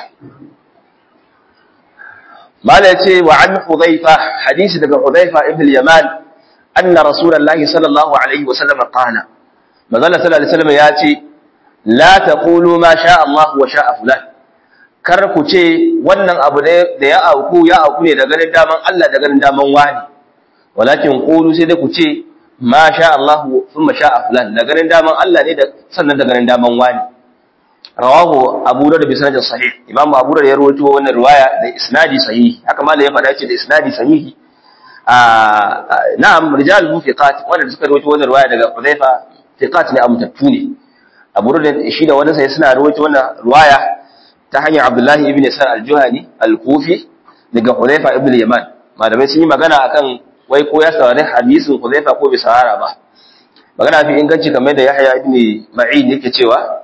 mala yace wa an hudhaifa hadisi daga hudhaifa ibn al-yaman anna rasulullahi sallallahu alaihi wasallam qala manzo Allah sallallahu alaihi wasallam yace la taqulu ma sha Allah wa sha fulan kar ku ce wannan abu da ya auku ya auku ne da ganin daman Allah da ganin daman wani walakin qulu sai da ku ce ma sha Allah thumma sha fulan da ganin daman Allah ne da sannan da ganin daman wani rawahu abu da bi sanadin sahih imam abu da ya rawaito wannan riwaya da isnadi sahihi haka malai ya faɗa ce da isnadi sahihi a na'am rijal mufiqat wanda suka rawaito wannan riwaya daga Hudhaifa fiqat ne amtattu ne abu da shi da wani sai suna rawaito wannan riwaya ta hanyar Abdullah ibn Sa'd al-Juhani al-Kufi daga Hudhaifa ibn Yaman malamai sun yi magana akan wai ko ya saurari hadisin Hudhaifa ko bai saurara ba magana fi inganci kamar da Yahya ibn Ma'in yake cewa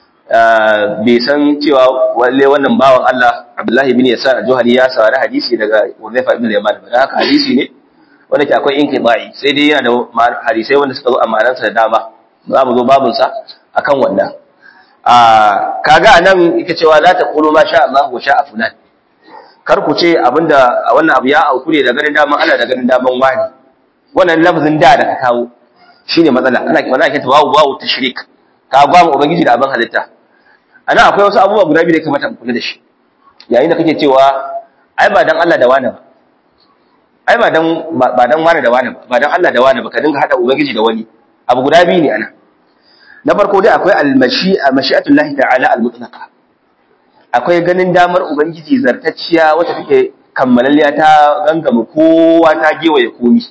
bai san cewa walle wannan bawan Allah Abdullahi ibn Yasar al-Juhani ya saurari hadisi daga Hudhaifa ibn Yaman ba haka hadisi ne wanda ke akwai inqibai sai dai yana da hadisai wanda suka zo a ma'anarsa da dama za mu zo babun sa akan wannan a kaga anan yake cewa la taqulu ma sha Allah wa sha fulan kar ku ce abinda wannan abu ya auku ne da ganin daman Allah da ganin daman wani wannan lafazin da da ka kawo shine matsala ana wannan ake tawawu wawu tashrik ka ba mu ubangiji da abin halitta ana akwai wasu abubuwa guda biyu da kamata mu kula da shi yayin da kake cewa ai ba dan Allah da wani ba ai ba dan ba dan wani da wani ba ba dan Allah da wani ba ka dinga hada ubangiji da wani abu guda biyu ne ana na farko dai akwai al-mashi'a mashi'atullahi ta'ala al-mutlaqa akwai ganin damar ubangiji zartacciya wacce take kammalalliya ta gangama kowa ta gewaye komi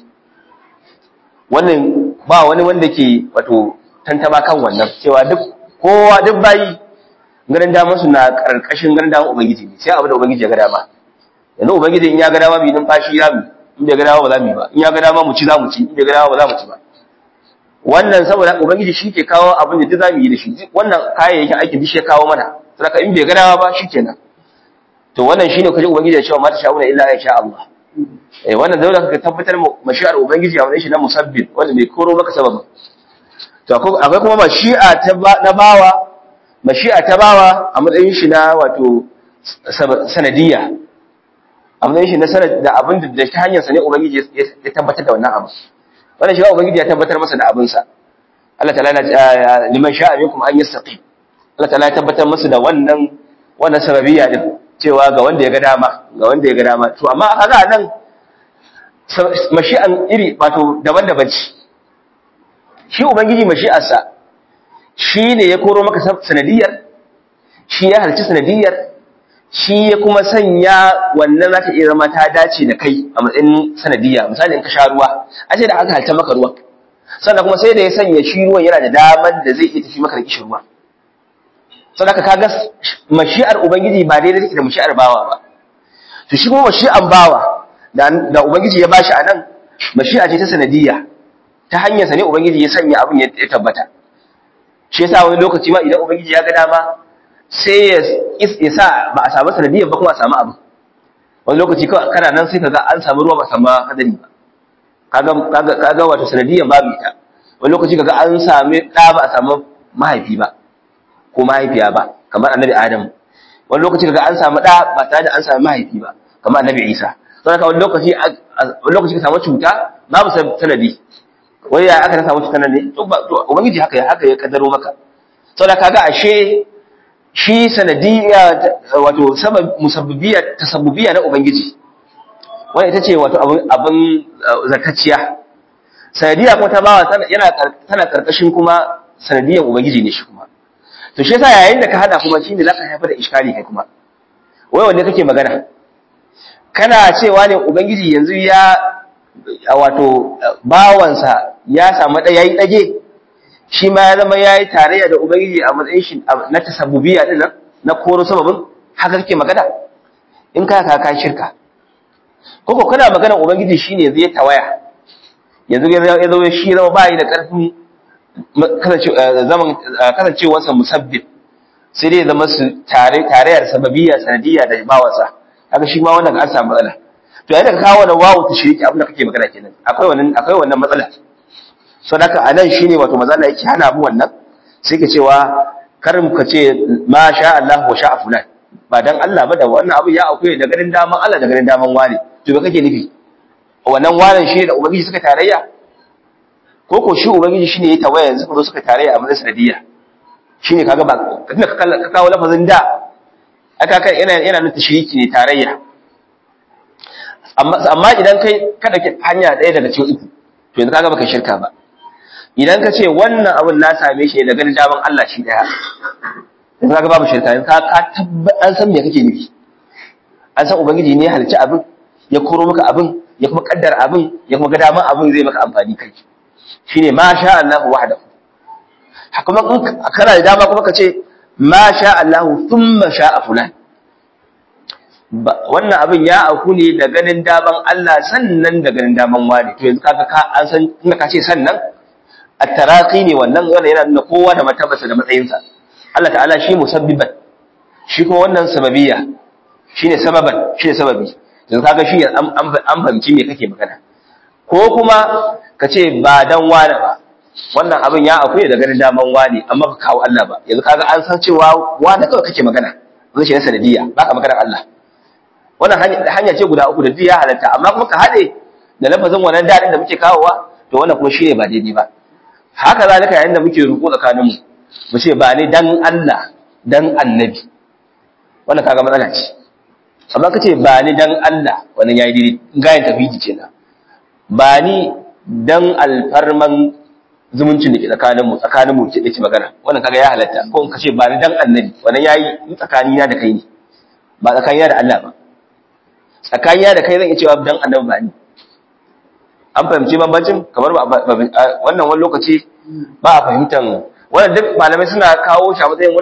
wannan ba wani wanda ke wato tantama kan wannan cewa duk kowa duk bayi ganin damar su na karkashin ganin damar ubangiji ne sai abu da ubangiji ya ga dama yanzu ubangiji in ya ga dama bi numfashi ya mu in bai ga dama ba za mu yi ba in ya ga dama mu ci za mu ci in bai ga dama ba za mu ci ba wannan saboda ubangiji shi ke kawo abin da duk za mu yi da shi wannan kayayyakin aikin duk shi ya kawo mana saboda in bai ga dama ba shikenan to wannan shine kaje ubangiji ya ce mata sha'una illa ya sha Allah eh wannan dole ka tabbatar mashi'ar ubangiji a wannan shi na musabbib wanda bai koro maka sababin to akwai kuma mashi'a ta na bawa mashi'a ta bawa a matsayin shi na wato sanadiyya a matsayin shi na sanad da abin da ta hanyar sa ne ubangiji ya tabbatar da wannan abu wannan shi ubangiji ya tabbatar masa da abin sa Allah ta'ala liman sha'a minkum an yastaqim Allah ta'ala ya tabbatar masa da wannan wannan sababiyya din cewa ga wanda ya ga dama ga wanda ya ga dama to amma kaga nan mashi'an iri wato daban-daban ce shi ubangiji mashi'arsa shi ne ya koro maka sanadiyar shi ya halci sanadiyar shi ya kuma sanya wannan za ta iya zama ta dace da kai a matsayin sanadiyya misali in ka sha ruwa a ce da aka halta maka ruwa sannan kuma sai da ya sanya shi ruwan yana da daman da zai iya tafi maka da kishin ruwa saboda ka ga mashi'ar ubangiji ba daidai take da mashi'ar bawa ba to shi kuma mashi'an bawa da ubangiji ya bashi a nan mashi'a ce ta sanadiyya ta hanyar sa ne ubangiji ya sanya abin ya tabbata shi yasa wani lokaci ma idan ubangiji ya ga dama sai ya sa ba a samu sanadiyyar ba kuma a samu abu wani lokaci kawai kana nan sai kaga an samu ruwa ba samu hadari ba kaga kaga kaga wato sanadiyyar babu ita wani lokaci kaga an sami da ba a samu mahaifi ba ko mahaifiya ba kamar annabi adam wani lokaci kaga an samu da ba tare da an samu mahaifi ba kamar annabi isa sai ka wani lokaci wani lokaci ka samu cuta babu sanadi wai ya aka samu cutar nan ne to ubangiji haka ya haka ya kaddaro maka saboda kaga ashe shi sanadiyya wato sabab musabbibiya tasabbubiya na ubangiji wanda ita ce wato abin abin zakacciya sanadiyya kuma ta bawa yana tana karkashin kuma sanadiyyan ubangiji ne shi kuma to shi yasa yayin da ka hada kuma shine zaka haifar da iskali kai kuma wai wanda kake magana kana cewa ne ubangiji yanzu ya wato bawansa ya samu da yayi dage shi ma ya zama yayi tarayya da ubangiji a matsayin shi na tasabbubiya din nan na koro sababin haka kake magana in ka ka ka shirka koko kana magana ubangiji shine yanzu ya tawaya yanzu ya zo shi zama bai da karfin zaman kasancewarsa musabbib sai dai zama su tare tarayyar sababiyya sanadiyya da bawansa haka shi ma wannan an samu matsala to yayin da ka kawo wannan wawu ta shirki abin da kake magana kenan akwai wannan akwai wannan matsala so haka anan shine wato mazala yake hana mu wannan sai ka cewa karin ka ce ma sha Allah wa sha fulan ba dan Allah ba da wannan abu ya akwai da ganin daman Allah da ganin daman wani to ba kake nufi wannan wanan shi da ubangiji suka tarayya ko ko shi ubangiji shine ya tawaya yanzu ko suka tarayya a matsayin sanadiyya shine kaga ba tunda ka kawo lafazin da aka kai yana yana nuna tashriki ne tarayya amma amma idan kai kada ki hanya ɗaya daga cikin uku to yanzu kaga baka shirka ba idan ka ce wannan abun na same shi da ganin daman Allah shi daya yanzu kaga babu shirka yanzu ka ka tabba an san me kake nufi an san ubangiji ne ya halicci abin ya koro maka abin ya kuma kaddara abin ya kuma ga daman abin zai maka amfani kai shine ma sha Allah wahdahu kuma in kana da dama kuma ka ce ma sha Allah thumma sha'a fulan wannan abin ya auku ne da ganin daman Allah sannan da ganin daman wani to yanzu kaga ka an san tunda ka ce sannan at-taraqi ne wannan wannan yana nuna kowa da martabarsa da matsayinsa Allah ta'ala shi musabbiban shi kuma wannan sababiyya shine sababan shine sababi yanzu kaga shi an an fahimci me kake magana ko kuma ka ce ba dan wani ba wannan abin ya auku ne da ganin daman wani amma ka kawo Allah ba yanzu kaga an san cewa wani kawai kake magana zai shi na sanadiyya baka magana Allah wannan hanya ce guda uku da duk ya halatta amma kuma ka haɗe da lafazin wannan daɗin da muke kawowa to wannan kuma shi ne ba daidai ba haka zalika yayin da muke ruku tsakanin mu mu ce ba ni dan Allah dan annabi wannan kaga matsala ce amma ka ce ba ni dan Allah wannan yayi daidai gayan tafiji kenan ba ni dan alfarman zumuncin da ke tsakanin mu tsakanin mu ke dace magana wannan kaga ya halatta ko ka ce ba ni dan annabi wannan yayi tsakanina da kai ne ba tsakanina da Allah ba tsakaniya da kai zan iya cewa dan annabi ba ni an fahimci bambancin kamar wannan wani lokaci ba a fahimtan wannan duk malamai suna kawo shi a matsayin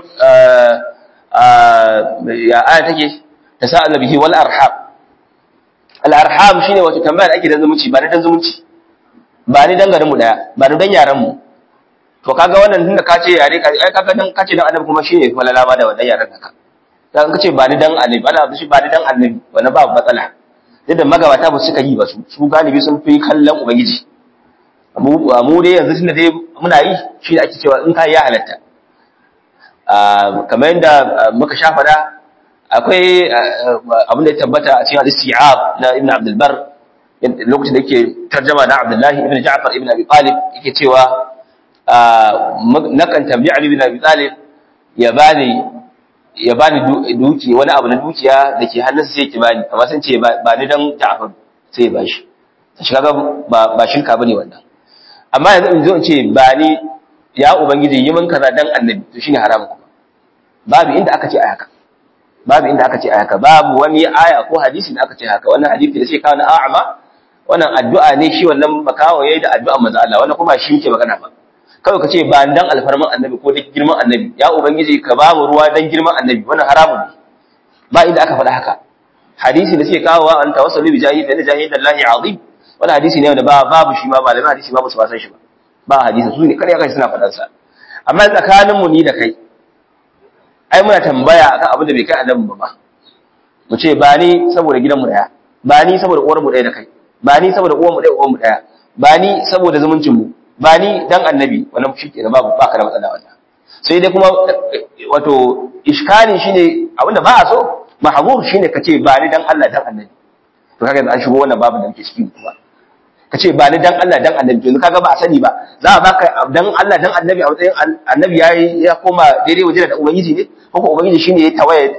ya aya take ta sa annabihi wal arham al arham shine wato tambaya da ake dan zumunci ba ni dan zumunci ba ni dan garin mu daya ba ni dan yaran mu to kaga wannan tunda ka ce yare ka ai kaga dan ka ce dan annabi kuma shine falala ma da wannan yaran naka dan ka ce ba ni dan annabi ana shi ba ni dan annabi wannan ba matsala yadda magabata ba suka yi ba su su galibi sun fi kallon ubangiji mu dai yanzu tunda dai muna yi shi da ake cewa in ka ya halatta kamar yadda muka sha fada akwai abin da ya tabbata a cikin al-isti'ab na ibn abdul bar lokacin da yake tarjama na abdullahi ibn ja'far ibn abi talib yake cewa nakan tambayi ali ibn abi talib ya bani ya bani duki wani abu na dukiya da ke hannunsa sai ki bani amma sun ce ba ni dan Ja'far sai ya bashi shi kaga ba ba shirka bane wannan amma yanzu in zo in ce ba ni ya ubangiji yi min kaza dan annabi to shine haramun kuma babu inda aka ce a haka babu inda aka ce a haka babu wani aya ko hadisi da aka ce haka wannan hadisi da sai kawo na a'ama wannan addu'a ne shi wannan makawo yayi da addu'a manzo Allah wannan kuma shi yake magana ba kawai ka ce ba dan alfarman annabi ko da girman annabi ya ubangiji ka ba mu ruwa dan girman annabi wannan haramun ne ba inda aka faɗa haka hadisi da suke kawowa an tawassalu bi jahid da jahid Allah azim wannan hadisi ne wanda ba babu shi ma malaman hadisi ba su san shi ba ba hadisi su ne kare kai suna faɗan sa amma tsakanin mu ni da kai ai muna tambaya akan abin da bai kai annabi ba mu ce ba ni saboda gidan mu daya ba ni saboda uwar mu daya da kai ba ni saboda uwar mu daya uwar mu daya ba ni saboda zumuncin mu ba ni dan annabi wannan shi ke babu ba ka da matsala wannan sai dai kuma wato iskali shine abinda ba a so mahzur shine kace ba ni dan Allah dan annabi to kaga an shigo wannan babu da muke ciki kuma kace ba ni dan Allah dan annabi to kaga ba a sani ba za a baka dan Allah dan annabi a matsayin annabi yayi ya koma daidai waje da ubangiji ne ko ko ubangiji shine ya tawaye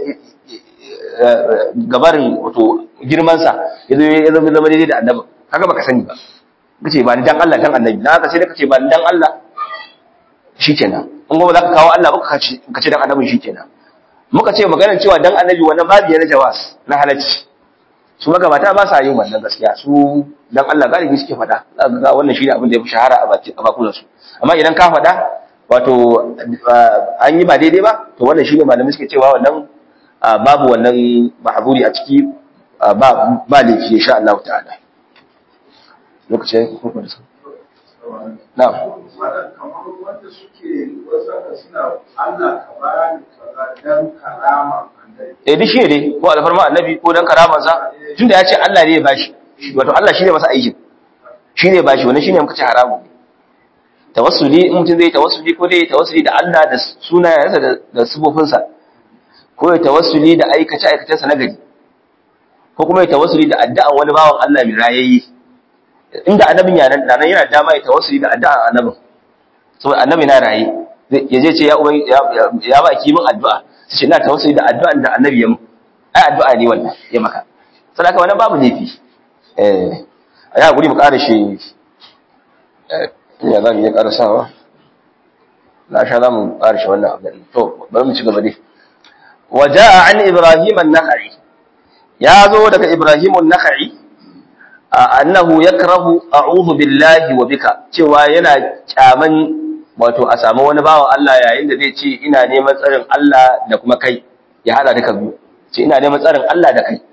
gabarin wato girman sa yazo ya zama daidai da annabi kaga baka sani ba kace ba ni dan Allah dan annabi dan haka sai kace ba ni dan Allah shikenan in kuma zaka kawo Allah baka kace kace dan annabi shikenan muka ce maganar cewa dan annabi wannan babu yana jawas na halacci su magabata ba sa yin wannan gaskiya su dan Allah galibi suke fada zaka ga wannan shine abin da ya fi shahara a baki a bakunan su amma idan ka fada wato an yi ba daidai ba to wannan shine malamai suke cewa wannan babu wannan mahzuri a ciki ba ba laifi insha Allah ta'ala lokacin kuma da su na'am kamar wanda suke wasu suna Allah ka bani kaza dan karama eh duk shi ne ko alfarma annabi ko dan karaman sa tunda ya ce Allah ne ya bashi wato Allah shine masa aikin shine bashi wannan shine muka ce haramu tawassuli in mutum zai tawassuli ko dai tawassuli da Allah da sunayensa da da sifofinsa ko ya tawassuli da aikace aikacensa na gari ko kuma ya tawassuli da addu'an wani bawan Allah mai rayayye inda annabin ya nan nan yana dama ya tawassuli da addu'an annabin saboda annabi na raye ya je ce ya uban ya ba ki min addu'a sai ina tawassuli da addu'an da annabi ya mu ai addu'a ne wannan ya maka saboda wannan babu laifi eh ya guri mu ƙara shi eh ya zan yi ƙara sawa na sha zamu karshe wannan abin to bari mu ci gaba dai waja'a an ibrahim an-nakhai ya zo daga ibrahim an-nakhai annahu yakrahu a'udhu billahi wa bika cewa yana kyaman wato a samu wani bawan Allah yayin da zai ce ina neman tsarin Allah da kuma kai ya hada duka biyu ce ina neman tsarin Allah da kai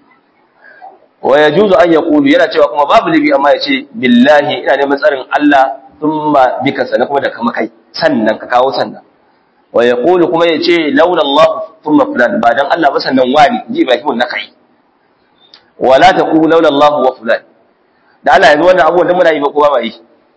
wa yajuzu an yaqulu yana cewa kuma babu libi amma ya ce billahi ina neman tsarin Allah thumma bika sannan kuma da kuma kai sannan ka kawo sannan wa yaqulu kuma ya ce laula Allah thumma fulan ba dan Allah ba sannan wani ji Ibrahim na kai wala taqulu laula Allah wa fulan da Allah yanzu wannan abubuwan da muna yi ba kowa ba yi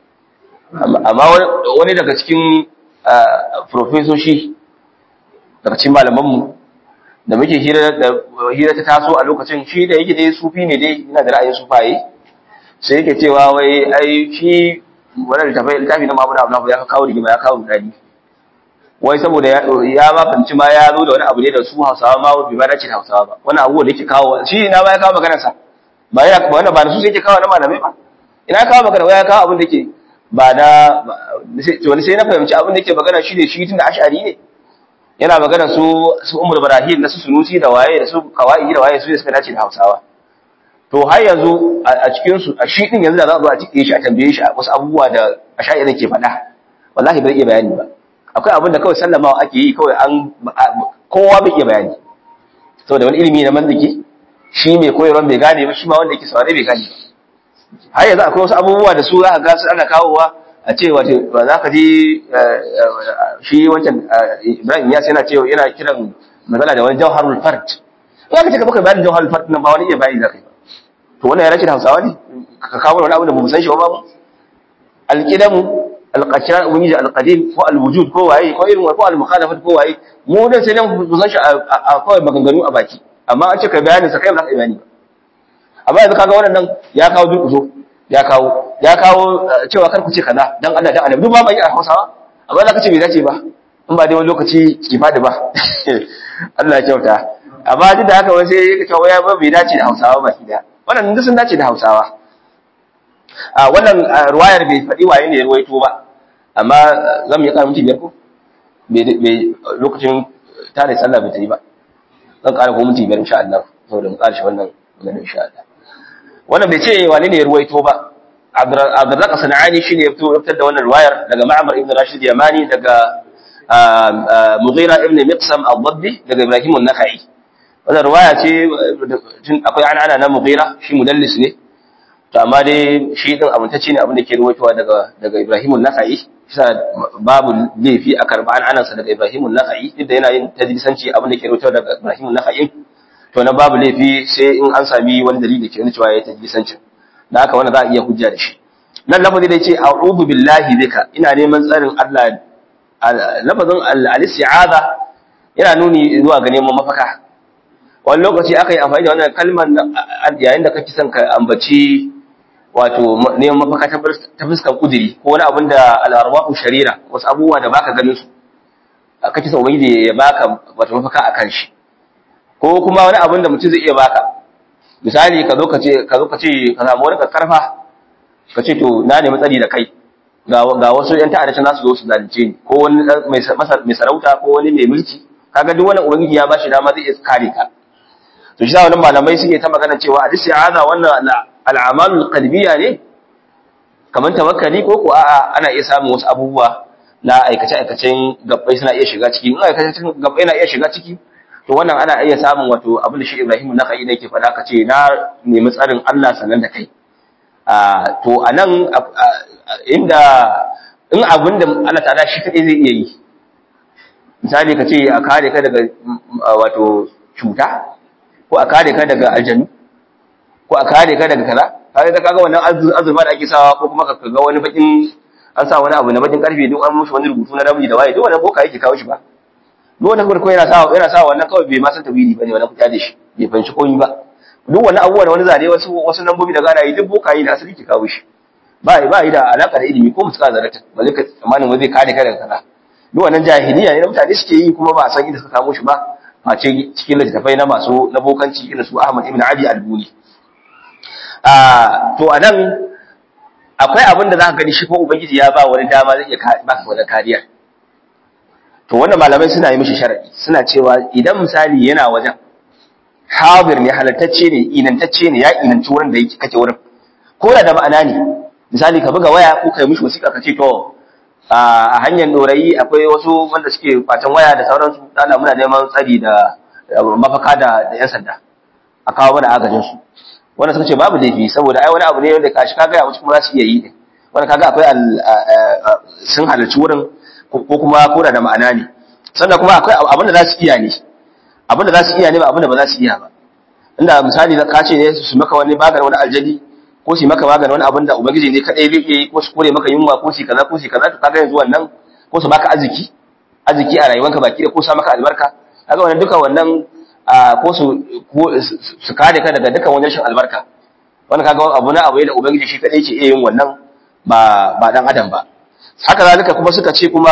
amma wani daga cikin profesoshi daga cikin malamanmu da muke hira ta taso a lokacin shi da yake dai sufi ne dai yana da ra'ayin sufaye sai yake cewa wai ai shi wannan littafi littafi na Muhammad Abdullah ya kawo rigima ya kawo dadi wai saboda ya ma fanci ma ya zo da wani abu ne da su Hausawa ma bai ba dace da Hausawa ba wannan abu da yake kawo shi na ba ya kawo maganar sa ba ya ba wannan ba da su sai yake kawo na malamai ba ina kawo magana wai ya kawo abin da yake ba da wani sai na fahimci abin da yake magana shi ne shi tun da ash'ari ne yana magana su su umar barahim na su sunusi da waye da su kawai da waye su ne suka dace da hausawa to har yanzu a cikin su a shi din yanzu da za a zo a cike shi a tambaye shi wasu abubuwa da ash'ari ke faɗa wallahi bai iya bayani ba akwai abin da kawai sallamawa ake yi kawai an kowa bai iya bayani saboda wani ilimi na manziki shi mai koyarwa bai gane ba shi ma wanda yake saurare bai gane ba har yanzu akwai wasu abubuwa da su za ka ga su ana kawowa a ce wato ba za ka ji shi wancan Ibrahim ya yana cewa yana kiran matsala da wani jawharul fard in aka ce ka baka bayanin jawharul fard nan ba wani iya bayani zakai ba to wannan ya rashin Hausawa ne ka kawo wani abu da bamu san shi ba babu alqidamu alqashar ubangiji alqadim ko alwujud ko waye ko irin ko almukhalafat ko waye mu dan sai dan mu san shi a kawai maganganu a baki amma an ce ka bayanin sa kai ba za ka yi bayani ba amma yanzu kaga wannan ya kawo durkuso ya kawo ya kawo cewa kar ku ce kaza dan Allah dan Annabi duk ba mai a Hausawa amma za ka ce bai dace ba in ba dai wani lokaci ki fadi ba Allah ya kyauta amma duk da haka wai sai ya cewa ya bai dace da Hausawa ba kida wannan duk sun dace da Hausawa a wannan ruwayar bai faɗi waye ne ya ruwaito ba amma zan yi ƙara minti biyar ko bai lokacin tare sallah bai ta yi ba zan ƙara ko minti biyar insha Allah saboda mu ƙarshe wannan magana insha Allah wannan bai ce wane ne ya ruwaito ba Abdurrazzaq Sanani shine ya fito fitar da wannan riwayar daga Ma'mar ibn Rashid Yamani daga Mughira ibn Miqsam al-Dabbi daga Ibrahim an-Nakhai wannan riwaya ce akwai an'ana na Mughira shi mudallis ne to amma dai shi din amintacce ne abin da ke ruwaitowa daga daga Ibrahim an-Nakhai shi babu laifi a karba an'anarsa daga Ibrahim an-Nakhai duk da yana yin tadlisanci abin da ke ruwaitowa daga Ibrahim an-Nakhai to na babu laifi sai in an sami wani dalili ke nuna cewa ya tajlisancin da haka wannan za a iya hujja da shi nan lafazi da ce a'udhu billahi bika ina neman tsarin Allah lafazin al-isti'aza yana nuni zuwa ga neman mafaka wani lokaci aka yi amfani da wannan kalmar yayin da kake son ka ambaci wato neman mafaka ta fuskar kudiri ko wani abin da al-arwahu sharira wasu abubuwa da baka ganin su kake son ubangiji ya baka wato mafaka akan shi ko kuma wani abin da mutum zai iya baka misali ka zo ka ce ka zo ka ce ka samu wani karfa ka ce to na nemi tsari da kai ga ga wasu yan ta'adda za su zo su zalunce ni ko wani mai mai sarauta ko wani mai mulki kaga duk wannan ubangiji ya bashi dama zai iya kare ka to shi sa wannan malamai suke ta magana cewa al-isti'aza wannan al-amalul qalbiyya ne kamar tawakkali ko ko a'a ana iya samun wasu abubuwa na aikace aikacen gabbai suna iya shiga ciki in aikacen gabbai na iya shiga ciki to wannan ana iya samun wato abin da shi Ibrahim na kai ne ke faɗa ka ce na nemi tsarin Allah sanan da kai to anan inda in abin da Allah ta'ala shi kadai zai iya yi misali ka ce a kare ka daga wato cuta ko a kare ka daga aljanu ko a kare ka daga kaza kaga da kaga wannan azurfa da ake sawa ko kuma ka ga wani bakin an sa wani abu na bakin karfe duk an mushi wani rubutu na ramji da waye duk wannan boka yake kawo shi ba duk wanda farko yana sa yana sa wannan kawai bai ma san tawili bane wannan kuta da shi bai fanci komai ba duk wani abubuwa da wani zane wasu wasu lambobi da gana yi duk bokayi da asali ke kawo shi ba ba yi da alaka da ilimi ko mutuka zarata ba zai ka tsammanin wai zai kare ka daga kaza duk wannan jahiliya ne na mutane suke yi kuma ba a san inda suka kamo shi ba face cikin littattafai na masu na bokanci irin su Ahmad ibn Ali al-Buni a to anan akwai abin da zaka gani shi ko ubangiji ya ba wani dama zai iya baka wani kariya to wannan malamai suna yi mishi sharadi suna cewa idan misali yana wajen hadir ne halattacce ne inantacce ne ya inanci wurin da yake kake wurin ko da da ma'ana ne misali ka buga waya ko kai mishi wasiƙa ka ce to a hanyar dorayi akwai wasu wanda suke kwacen waya da sauransu dana muna neman tsari da mafaka da da yan sanda a kawo mana agajin su wanda suka ce babu laifi saboda ai wani abu ne wanda kashi kaga ya wasu kuma za su iya yi ne wanda kaga akwai sun halarci wurin ko kuma koda da ma'ana ne sannan kuma akwai abin da za su iya ne abin da za su iya ne ba abin da ba za su iya ba inda misali ka ce ne su maka wani maganin wani aljali ko su maka maganin wani abin da ubangiji ne kadai zai iya yi ko su kore maka yunwa ko su kaza ko su kaza to kaga yanzu wannan ko su baka arziki arziki a rayuwanka baki da ko sa maka albarka kaga wannan duka wannan ko su su kare ka daga dukan wani rashin albarka wannan kaga abu na abu da ubangiji shi kadai ke iya yin wannan ba ba dan adam ba haka zalika kuma suka ce kuma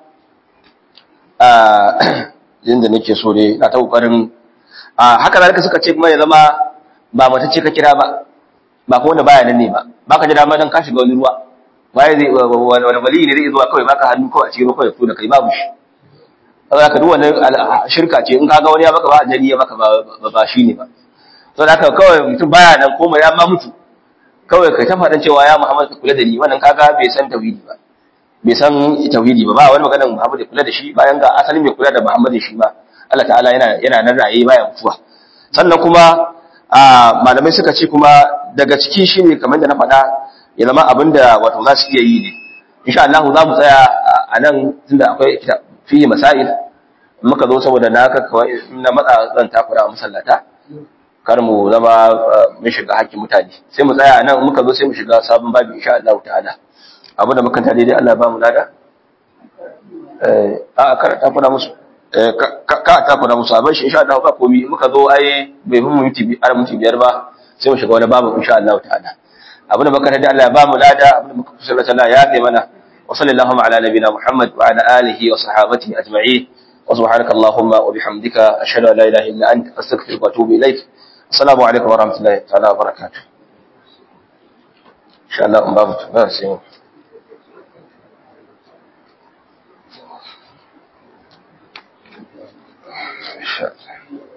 yadda nake so ne na ta kokarin haka zalika suka ce kuma ya zama ba mata ce ka kira ba ba ko wanda baya nan ne ba baka ji dama dan ka shiga wani ruwa waye zai wani wali ne zai zuwa kawai baka hannu kawai a cikin kawai ko da kai babu shi saboda ka duk wannan shirka ce in ka ga wani ya baka ba ajali ya baka ba ba shi ne ba saboda haka kawai mutum baya nan ko ya ma mutu kawai kai ta faɗan cewa ya Muhammad ka kula da ni wannan kaga bai san tauhidi ba bai san tauhidi ba ba wani maganar Muhammad ya kula da shi bayan ga asalin mai kula da Muhammad shi ba Allah ta'ala yana yana nan raye baya mutuwa sannan kuma malamai suka ce kuma daga ciki shine kamar da na faɗa ya zama abinda wato za su iya yi ne insha Allah za mu tsaya a nan tunda akwai fiye masail muka zo saboda na ka kawai na matsa zan takura a masallata kar mu zama mun shiga hakkin mutane sai mu tsaya a nan muka zo sai mu shiga sabon babu insha Allah ta'ala abu da muka daidai Allah ba mu lada a kar ta kuna musu ka ta kuna musu abin shi insha Allah ba komi muka zo ai bai fi minti biyar minti biyar ba sai mu shiga wani babu insha Allah ta'ala abu da muka daidai Allah ba mu lada abu da muka kusa Allah ya kai mana wa sallallahu ala nabina Muhammad wa ala alihi wa sahbihi ajma'in wa subhanaka allahumma wa bihamdika ashhadu an la ilaha illa anta astaghfiruka wa atubu ilaik assalamu alaikum wa rahmatullahi ta'ala wa barakatuh insha Allah in babu ba sai mu Shut.